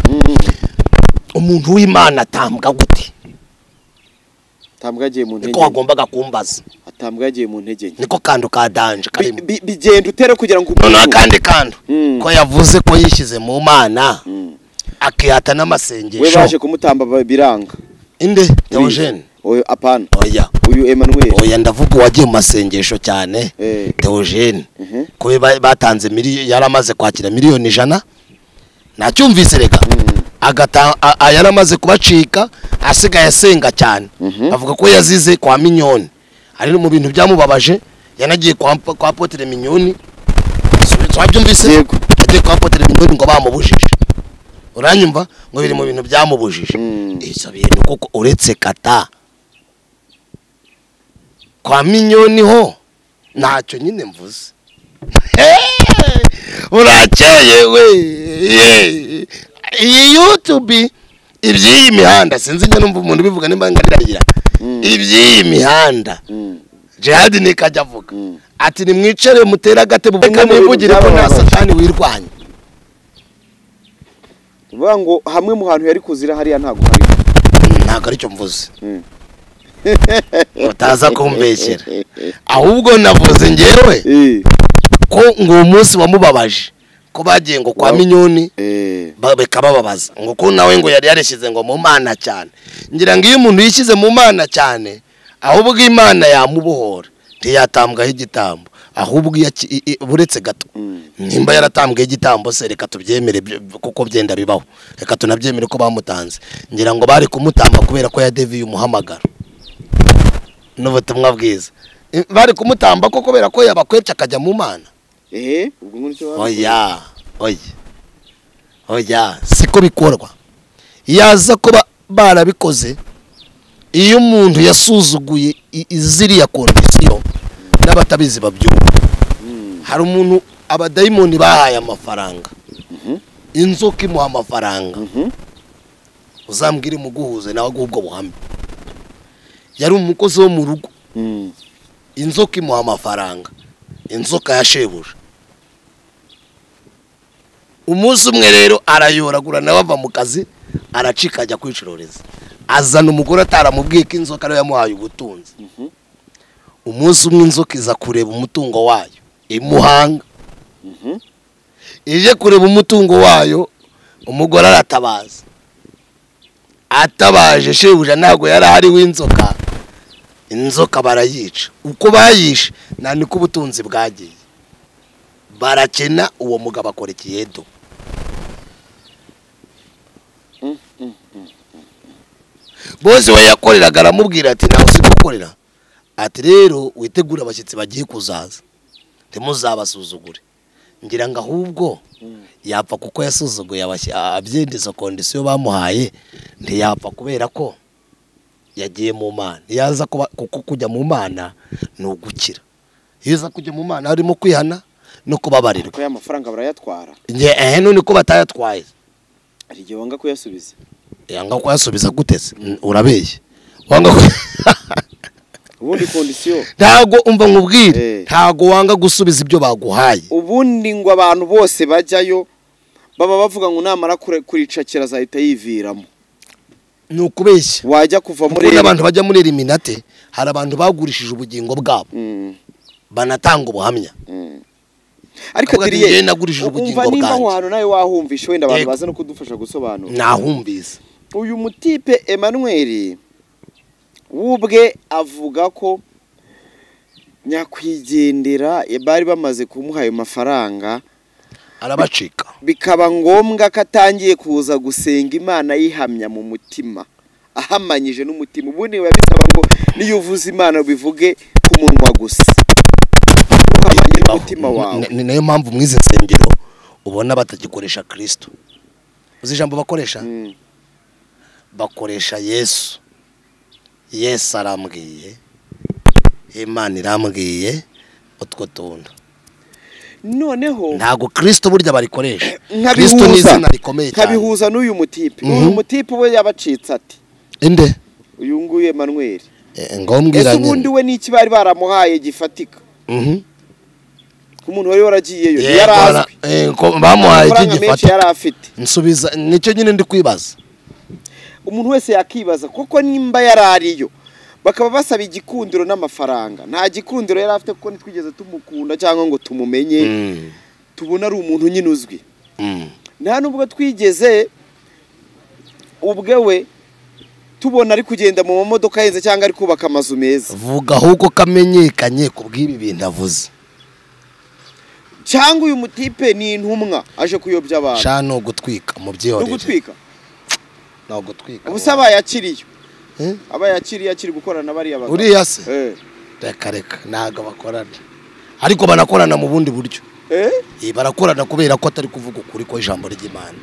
umuntu w'imana atambwa gute atambwagiye mu ntege niko wagombaga kumbaza atambwagiye mu ntege nke niko kandu ka danje karimo Bi- bi- bigenda utera kugira ngo noneho akandi kandu Mm. ko yavuze ko yishyize mu mana Mm. akihata we baje n'amasengesho kumutamba ba- biranga inde Urizi? teogene Oya, apana oya uyu Emmanuel oya ndavuga uwagiye mu masengesho cyane Eh. teogene Mhm. ko we ba- batanze miliyoni yari amaze kwakira miliyoni ijana ntacyumvise rega agata a- a- yari amaze kubacika asigaye asenga cyane avuga ko yazize kwa minyoni ari mu bintu byamubabaje yanagiye kwa kwa potere minyoni twabyumvise Yego. yagiye kwa potere minyoni ngo bamubujije uranyumva ngo biri mu bintu byamubujije Mm. ibyo bintu kuko uretse kata kwa minyoni ho ntacyo nyine mvuze urakeye we Ye. iyi yutubi iby'iyi mihanda sinzi njya numva umuntu ubivuga nimba nganiragira iby'iyi mihanda Mm. jihadi nikajya avuga Mm. ati nimwicare mutere agatebo Bimwe reka mu bintu mwivugire ko nta byababaje. satani wirwanya uvuga ngo hamwe mu hantu yari kuzira hariya ntabwo hari ntabwo aricyo mvuze Mm. utaza kumbeshyera ahubwo navuze ngewe Eh, ko ngo uwo munsi wamubabaje ko bagiye ngo kwa Wow. minyoni eh, ba- bikabababaza ngo ko nawe ngo yari yarishyize ngo mu mana cyane ngira ngo iyo umuntu yishyize mu mana cyane ahubwo imana yamubohora ntiyatambwaho igitambo ahubwo iyo aki- i- i- uretse gato Mm. nimba yaratambwiye igitambo se reka tubyemere byo- kuko byenda bibaho reka tunabyemere ko bamutanze ngira ngo bari kumutamba kubera ko yadeviye umuhamagaro n'ubutumwa bwiza I- bari kumutamba ko kubera ko yabakwece akajya mu mana eh, ubwo ngurutse oya oya oya siko bikorwa yaza kuba barabikoze iyo umuntu yasuzuguye i- i- ziriya kondisiyo n'abatabizi babyumva hari umuntu abadayimoni bahaye amafaranga inzoka imuha amafaranga Mhm. uzambwire muguhuze nawe aguhe ubwo buhamya yari umukozi wo mu rugo Mm. inzoka imuha amafaranga inzoka ya shebuja umunsi umwe rero arayoragura nawe ava mu kazi aracika ajya kwicururiza azana umugore ataramubwiye ko inzoka ariyo yamuhaye ubutunzi umunsi umwe inzoka iza kureba umutungo wayo imuhanga ije kureba umutungo wayo umugore aratabaza atabaje shebuja ntabwo yari ahari w'inzoka inzoka barayica uko bayishe nta niko ubutunzi bwagiye barakena uwo mugabo akora ikiyedo bose we yakoreraga aramubwira ati ntawe uzi gukorera ati rero witegure abashyitsi bagiye kuzaza ntimuzabasuzugure ngira ngo ahubwo yapfa kuko yasuzuguye abashy- abyendeza kondisiyo bamuhaye ntiyapfa kubera ko yagiye mu mana yaza kuba kuko kujya mu mana ni ugukira iyo uza kujya mu mana harimo kwihana no kubabarirwa ko ya mafaranga barayatwara njye ehe none ko batayatwaye hari igihe wanga kuyasubiza yanga kuyasubiza guteze urabeshye wanga ku- ubundi kondisiyo ntago umva nkubwire Eh. ntago wanga gusubiza ibyo baguhaye ubundi ngo abantu bose bajyayo baba bavuga ngo namara kure- kuricakira azahita yiviramo ni ukubeshya wajya kuva muri muri abantu bajya muri eliminate hari abantu bagurishije ubugingo bwabo Mm, banatanga ubuhamya mm. ariko Avuga ati, biriye "Njye nagurishije ubugingo umva nimba aho bwanjye." hantu nawe wahumvisha wenda abantu Yego. baza no kudufasha gusobanura nahumbiza uyu mutipe Emmanuel wubwe avuga ko nyakwigendera bari bamaze kumuha ayo mafaranga arabacika bikaba ngombwa ko atangiye kuza gusenga imana yihamya mu mutima ahamanyije n'umutima ubundi biba bisaba ngo niyo uvuze imana bivuge ku munwa gusa uhamanye n'umutima wawe Ni- ni nayo mpamvu mu izi nsengero ubona batagikoresha kirisito uzi ijambo bakoresha Mm, bakoresha yesu yesu arambwiye imana irambwiye utwo tuntu noneho ntabwo kirisito burya barikoresha kirisito ni nkabihuza izina rikomeye cyane nkabihuza n'uyu mutipe Mhm. uyu mutipe we yabacitse ati inde uyu nguyu Emmanuel Eh, ngombwira ese ubundi nyine we n'iki bari baramuhaye gifatika Mhm. ko umuntu wari waragiyeyo Yego, yari ara- azwi eh, ko- bamuhaye amafaranga menshi ikigifatika yari afite nsubiza nicyo nyine ndi kwibaza umuntu wese yakibaza kuko nimba yari ariyo bakaba basaba igikundiro n'amafaranga nta gikundiro yari afite kuko ntitwigeze tumukunda cyangwa ngo tumumenye Mm, tubona ari umuntu nyine uzwi mm. nta nubwo twigeze ubwe we tubona ari kugenda mu mamodoka ahenze cyangwa ari kubaka amazu meza vuga ahubwo kamenyekanye ku bw'ibi bintu avuze cyangwa uyu mutipe ni intumwa aje kuyobya abantu sha ni ugutwika no mubyihorere gutwika ni ugutwika ubusa abayakiriye Eh? abayakiriye akiri gukorana na bariya bagabo uriya se Eh. reka reka ntabwo bakorana ariko banakorana mu bundi buryo Eh? Eh, barakorana kubera ko atari kuvuga ukuri ko ijambo ry'imana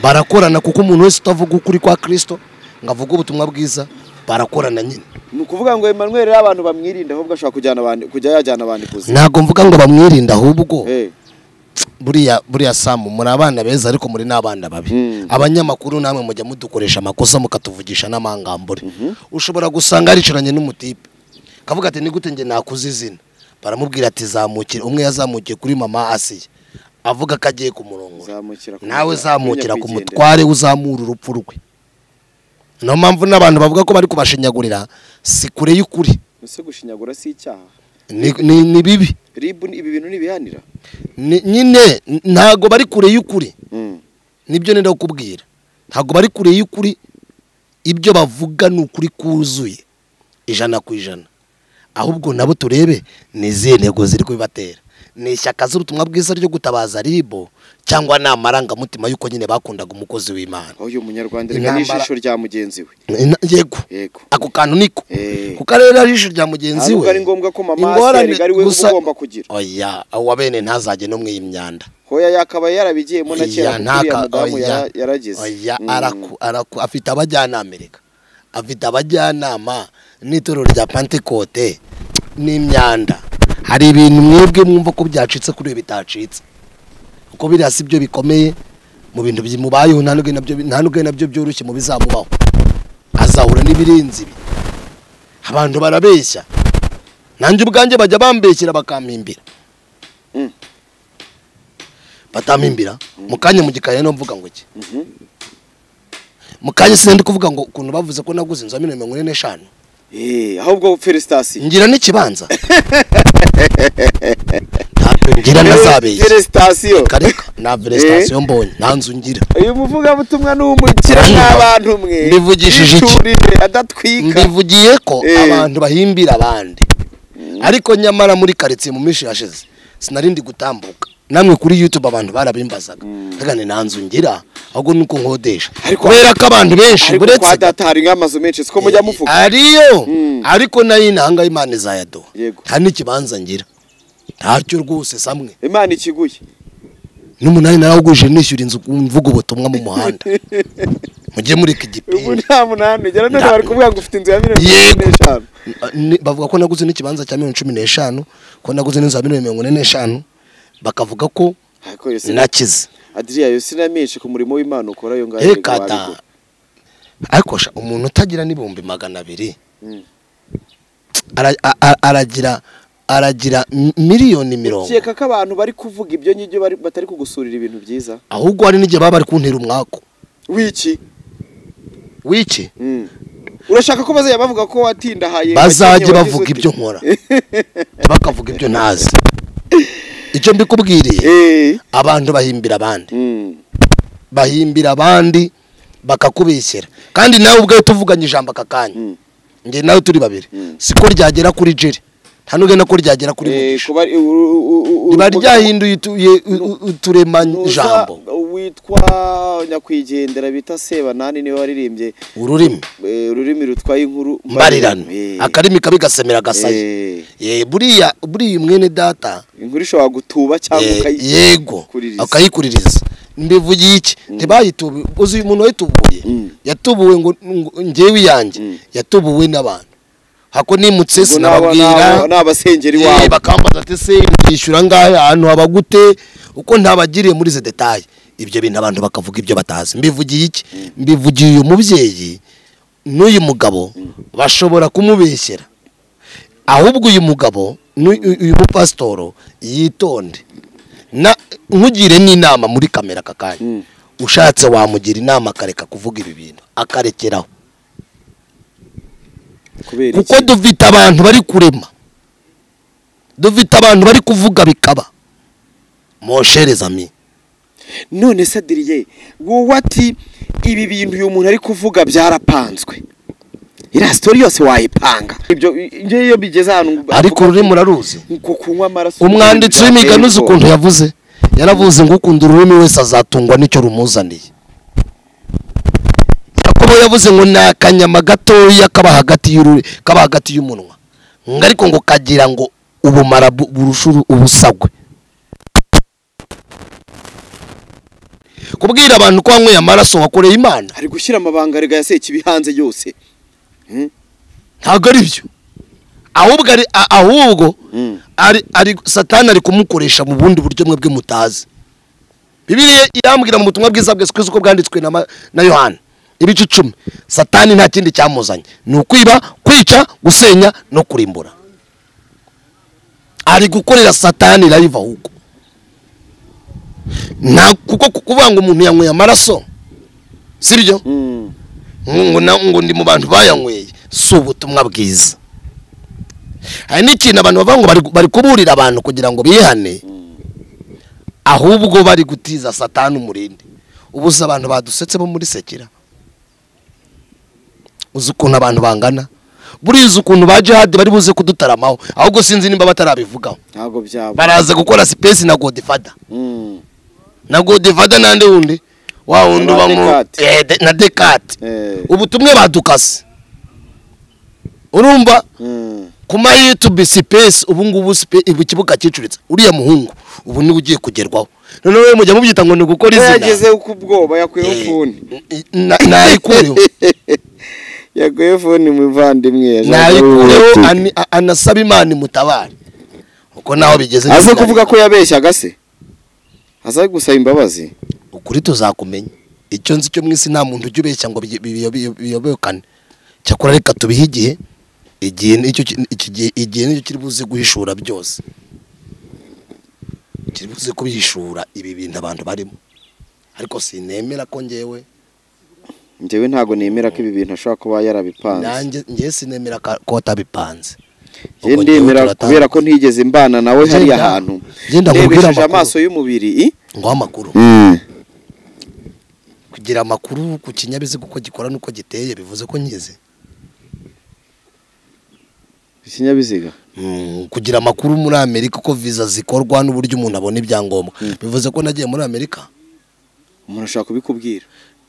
barakorana kuko umuntu wese utavuga ukuri kwa kirisito ngo avuge ubutumwa bwiza barakorana nyine ni ukuvuga ngo Emmanuel rero abantu bamwirinda ahubwo ashobora kujyana abandi kujya yajyana abandi kuzi ntabwo mvuga ngo bamwirinde ahubwo Eh. buriya buriya samu muri abana beza ariko muri n'abana babi Mm. abanyamakuru namwe mujya mudukoresha amakosa mukatuvugisha n'amangambure ushobora gusanga yaricaranye n'umutipe kavuga ati ni gute njye nakuze izina baramubwira ati zamukire umwe yazamukiye kuri mama asiya avuga ko agiye kumurongora Zamukira ku nawe mutware, zamukira ku nyakwigendera. mutware uzamura urupfu rwe niyo mpamvu n'abantu bavuga ko bari kubashinyagurira si kure y'ukuri ese gushinyagura si icyaha Ni- ni- ni bibi ribu ni- ibi bintu ntibihanira Ni- nyine n- ntago bari kure y'ukuri Mm. nibyo nenda kukubwira ntago bari kure y'ukuri ibyo bavuga ni ukuri kuzuye ijana ku ijana ahubwo nabo turebe ni izihe ntego ziri kubibatera ni ishyaka z'ubutumwa bwiza ryo gutabaza ribo cyangwa ni amarangamutima y'uko nyine bakundaga umukozi w'imana aho uyu munyarwanda reka Intambara- n'ijisho rya mugenzi we Ina- yego yego ako kantu niko Eh. kuko rero ajisho rya mugenzi we ahubwo ari ngombwa ko mama ingorane asiya ari we gusa- ugomba kugira oya wa bene ntazajye no mu iyi myanda hoya yakabaye yarabigiyemo na kera Oya, kuko uriya ntaka- mudamu oya, yara- yaragize oya, Mm. araku- araku- afite abajyanama reka afite abajyanama n'itorero rya pantekote n'imyanda hari ibintu mwebwe mwumva ko byacitse kuri ibi bitacitse kuko biriya si byo bikomeye mu bintu bimubayeho nta n'ubwo nabyo- nta n'ubwo nabyo byoroshye mu bizamubaho azahura n'ibirenze ibi abantu barabeshya nanjye ubwanjye bajya bambeshyera bakampimbira Mm. batampimbira mu kanya mu gikari no mvuga ngo iki Mhm. mu kanya sinari kuvuga ngo ukuntu bavuze ko naguze inzu ya miliyoni mirongo ine n'eshanu Eh, ahubwo felicitasiyo ngira n'ikibanza ntabwo ngira nazabeshye felicitasiyo kareka nta veresitasiyo mbonye nta nzu ngira uyu muvugabutumwa ni umukira Hano. n'abantu mwe Mbivugishije iki? yicurije adatwika mbivugiye ko Eh. abantu bahimbira abandi ariko nyamara muri karitsiye mu minsi yashize sinari ndi gutambuka namwe kuri youtube abantu barabimbazaga reka ni nta nzu ngira ahubwo ni uko nkodesha Ariko- kubera ko abantu benshi ariko uretse kwa data hari nk'amazu menshi siko mujya muvuga ariyo Mm. ariko nayo inanga imana izayaduha Yego. nta n'ikibanza ngira ntacyo rwose samwe imana ikiguye n'umunani narawugurije nishyura inzu mvuga ubutumwa mu muhanda mujye muri iki ubu gipira nta munani ugera none Nta- bari kuvuga ngo ufite inzu ya miliyoni Yego. mirongo ine n'eshanu Ni- bavuga ko naguze n'ikibanza cya miliyoni cumi n'eshanu ko naguze n'inzu ya miliyoni mirongo ine n'eshanu bakavuga ko ariko yose nakize adiriya yose inamenshi ku murimo w'imana ukora iyo ngayo yego rekata wabigura. ariko sha umuntu utagira n'ibihumbi magana abiri Mm. ara- a- a- aragira aragira mi- miliyoni mirongo ukeka ko abantu bari kuvuga ibyo ngibyo bari- batari kugusurira ibintu byiza ahubwo hari n'igihe baba bari kuntera umwaku wiki wiki Mm. urashaka ko bazajya bavuga ko watindahaye bazajye wagize bavuga ute? ibyo nkora bakavuga ibyo ntazi icyo mbikubwiriye Eh. abantu bahimbira abandi Mm. bahimbira abandi bakakubeshyera kandi nawe ubwawe tuvuganye ijambo aka kanya Mm. njye nawe turi babiri siko ryagera kuri jeri nta n'ugenda ko ryagera kuri Eh, mugisha kuba u- u- u- u- riba ryahinduye utu- u- u- uturemajambo Nuza witwa nyakwigendera bita sebanani niwe waririmbye ururimi eh, ururimi rutwaye inkuru mbarirano Eh. akarimi kabi gasemera gasaya Eh, Eh, buriya buriya mwene data inkuru ishobora gutuba cyangwa Eh, ukayi- yego kuririza. akayikuririza mbivugiye iki ntibayitubuye uzi umuntu wayitubuye Mm. yatubuwe ngo ngo- njyewe iyanjye Mm. yatubuwe n'abantu hako nimutse Ubwo naba- naba- sinababwira n'abasengeri Eh, wawe bakambaza ati se ntishyura ngahe ahantu haba gute uko ntabagiriye muri izi detaye ibyo bintu abantu bakavuga ibyo batazi mbivugiye iki mbivugiye uyu mubyeyi n'uyu mugabo bashobora kumubeshyera ahubwo uyu mugabo n'u- uyu uyu mupasitoro yitonde na nkugire n'inama muri kamera aka kanya ushatse wamugira inama akareka kuvuga ibi bintu akarekeraho kubera kuko iki dufite abantu bari kurema dufite abantu bari kuvuga bikaba mosherezami none se adiriye wowe ati ibi bintu uyu muntu ari kuvuga byarapanzwe iriya sitori yose wayipanga ibyo ngewe iyo bigeze ahantu ariko ururimi uraruzi nko kunywa amaraso umwanditsi w'imigani uzi ukuntu yavuze yaravuze ngo ukunda ururimi wese azatungwa n'icyo rumuzaniye yakobo yavuze ngo ni akanyama gatoya kaba hagati y'uru- kaba hagati y'umunwa ngo ariko ngo kagira ngo ubumara bu- burusha uru- ubusagwe kubwira abantu ko wanyweye amaraso wakoreye imana ari gushyira amabanga rega ya sekibi hanze yose ntabwo ari byo ahubwo ari a- ahubwo Mm. ari ari satani ari kumukoresha mu bundi buryo mwe bwe mutazi bibiliya irambwira mu butumwa bwiza bwa sikwizi uko bwanditswe na, ma- na yohana ibice icumi satani nta kindi cyamuzanye ni ukwiba kwica gusenya no kurimbura ari gukorera satani live ahubwo nta kuko kuvuga ngo umuntu yanyweye amaraso sibyo Mm. ngo na- ngo ndi mu bantu bayanyweye si ubutumwa bwiza hari n'ikintu abantu bavuga ngo bari- bari kuburira abantu kugira ngo bihane ahubwo bari gutiza satani umurindi ubuze abantu badusetse bo muri sekera uzi ukuntu abantu bangana buriya uzi ukuntu ba jihadi bari buze kudutaramaho ahubwo sinzi nimba batarabivugaho ntabwo byaba baraza gukora sipesi na godifada Mm. na godifada n'andi wundi wa wundi uba mu Dekate. Eh, de- na dekate Eh. ubutumwa badukase urumva Mm. ku ma yutube sipesi ubu ngubu sipe- ubu kibuga cyicuritse uriya muhungu ubu niwe ugiye kugerwaho noneho we mujya mubyita ngo ni ugukora Ko izina yagezeho ku bwoba yakuyeho Eh, fone na- nayikureho yakuyeho fone muvandimwe yashakaga nayikureho ubuti. ani- a- anasaba imana imutabare uko naho bigeze aze nyine kuvuga ko yabeshyaga se aze gusaba imbabazi ukuri tuzakumenya icyo nzi cyo mu isi nta muntu ujya ubeshya ngo biy- biy- biy- biyobokane cyakora reka tubihe igihe igihe nicyo ki- iki gihe- igihe nicyo kiri buze guhishura byose kiri buze kubihishura ibi bintu abantu barimo ariko sinemera ko ngewe njyewe ntabwo nemera ko ibi bintu ashobora kuba yarabipanze nanjye njye sinemera ka- ko atabipanze njye ndemera kubera ko ntigeze mbana nawe hariya Genda. hantu Genda nkubwire ndebesheje amakuru. amaso y'umubiri i? ngo amakuru Mm. kugira amakuru ku kinyabiziga uko gikora n'uko giteye bivuze ko nyizi ikinyabiziga Mm, kugira amakuru muri amerika uko viza zikorwa n'uburyo umuntu abona ibyangombwa bivuze ko nagiye muri amerika umuntu ashobora kubikubwira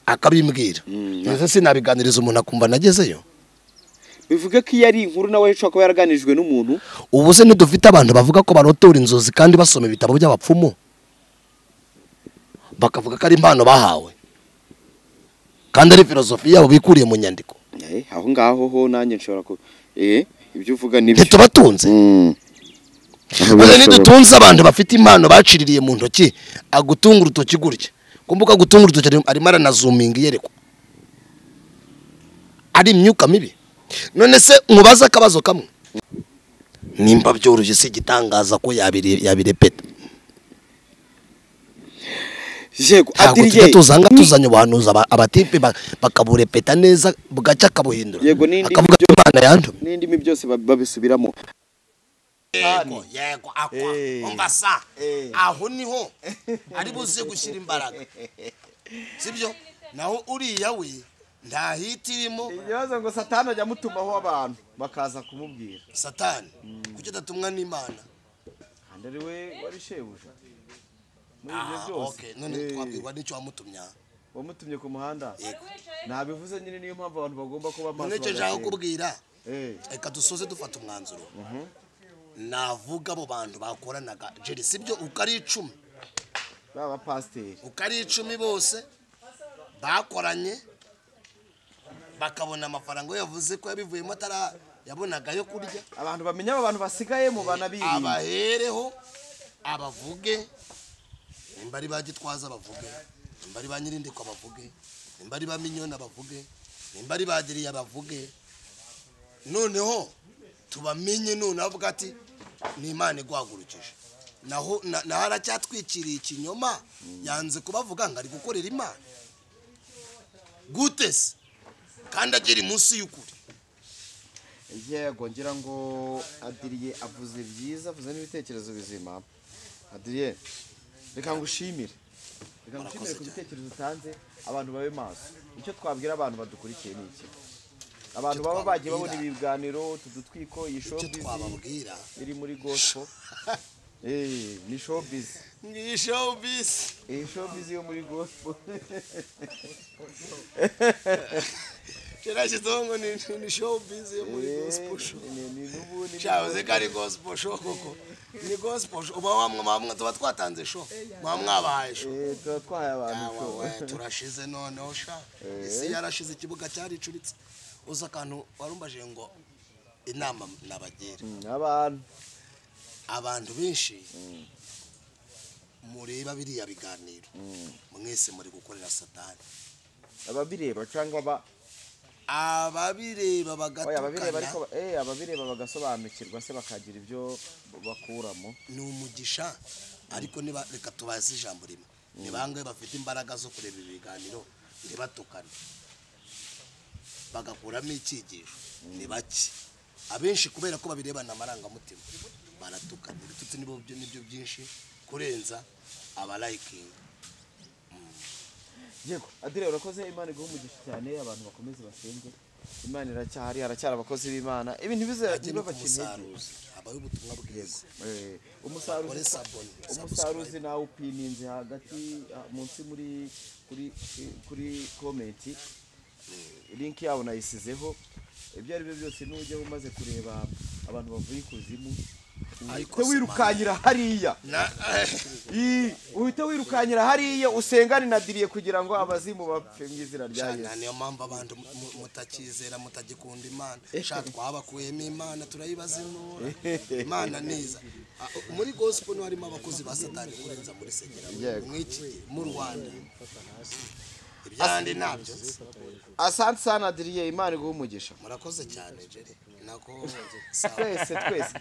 akabimbwira Mm. ndetse sinabiganiriza umuntu akumva nagezeyo bivuge ko iyo ari inkuru nawe ashobora kuba yaraganirijwe n'umuntu ubu se ntidufite abantu bavuga ko barotora inzozi kandi basoma ibitabo by'abapfumu bakavuga ko ari impano bahawe kandi ari filozofi yabo bikuriye mu nyandiko Eh, aho ngaho ho nanjye nshobora ku eh ibyo uvuga nibyo ntitubatunze Mm. maze nidutunze abantu bafite impano baciririye mu ntoki agutunga urutoki gutya kumbuka gutunga urutoki arimo- arimo aranazuminga iyerekwa ari imyuka mibi none se nkubaze akabazo kamwe nimba byoroshye si igitangaza ko yabire- yabirepeta yego ntabwo tujya adiriye tuzanga tuzanye ubuhanuzi aba- abatipe ba- bakaburepeta neza bugacya akabuhindura Yego, n'indi- akavuga ko imana yantumye n'indimi byose bab- babisubiramo yego yego akwa umva sa aho niho ari buze gushyira imbaraga sibyo naho uriya we nta hiti irimo ibibazo ngo satani ajya amutumaho abantu bakaza kumubwira satani kuki adatumwa n'imana kandi ari we wari shebuja muri ibyo Ah, byose okay. none Eh, twabwirwa n'icyo wamutumya wamutumye ku muhanda ntabivuze nyine niyo mpamvu abantu bagomba kuba maso none icyo nshaka bagasenga. kukubwira Eh, reka dusoze dufata umwanzuro navuga abo bantu bakoranaga jeri sibyo uko ari icumi baba pasiteri uko ari icumi bose bakoranye bakabona amafaranga we yavuze ko yabivuyemo atara yabonaga yo kurya abantu bamenya abo bantu basigaye mu banabirinda abahereho abavuge nimba ari ba gitwaza bavuge nimba ari ba nyirindiko bavuge nimba ari ba minyona bavuge nimba ari ba giriya bavuge noneho tubamenye none avuga ati ni imana igwagurukije naho na- naho aracyatwikiriye ikinyoma yanze kubavuga ngo ari gukorera imana gute se kandi agera munsi y'ukuri yego ngira ngo adiriye avuze byiza avuze n'ibitekerezo bizima adiriye reka ngushimire reka ngushimire ku bitekerezo utanze abantu babe maso icyo twabwira abantu badukurikiye ni iki abantu baba bagiye babona twababwira? ibiganiro tudutwiko iyi icyo showbiz twababwira iri muri gospel eh ni showbiz ni showbiz iyi showbiz yo muri gospel kirashyizeho ngo ni ni showbiz yo muri gospel show Eh, ni- ni- n'ubundi ni- cyavuze ko ari gospel show koko ni gospel show uba wamwe mwamwe tuba twatanze show mwaba mwabahaye show eh, tuba twahaye abantu Yawe show. we turashize noneho sha isi yarashize ikibuga cyaricuritse uzi akantu warumbaje ngo inama nabagira Mm, abantu abantu benshi mureba biriya biganiro mwese muri gukorera satani ababireba cyangwa aba ababireba Oya, ababireba bagatukana ariko eh ababireba bagasobanukirwa se bakagira ibyo bakuramo ni umugisha ariko niba reka tubaze ijambo rimwe ni bangahe bafite imbaraga zo kureba ibiganiro ntibatukane bagakuramo icyigisho ni bake abenshi kubera ko babirebana amarangamutima baratukana ibitutsi nibo byo- nibyo byinshi kurenza abarayikinga yego adire urakoze imana iguha umugisha cyane abantu bakomeze basenge imana iracyahari haracyari abakozi b'imana ibi bajye no ntibizaba ku musaruzi habaho ubutumwa bwiza umusaruzi Bakore sabone, umusaruzi nawe upininze hagati ah, munsi muri kuri kuri komenti link yabo nayisizeho ibyo ari byo byose n'ujyaho umaze kureba abantu bavuye ikuzimu Ariko uhite se wirukanyira hariya Na- Ii, uhite wirukanyira hariya usengane na diriye kugira ngo abazimu bapfe mu izina rya cyane yesu niyo mpamvu abantu mu- mu- mutakizera mutagikunda imana sha twabakuyemo imana turayibazinura imana niza Ah, muri gospel niho harimo abakozi ba satani kurenza muri segera Yego. mw'iki gihe mu rwanda ibyandi nabyo asante sana diriye imana iguha umugisha murakoze cyane jere nako twese twese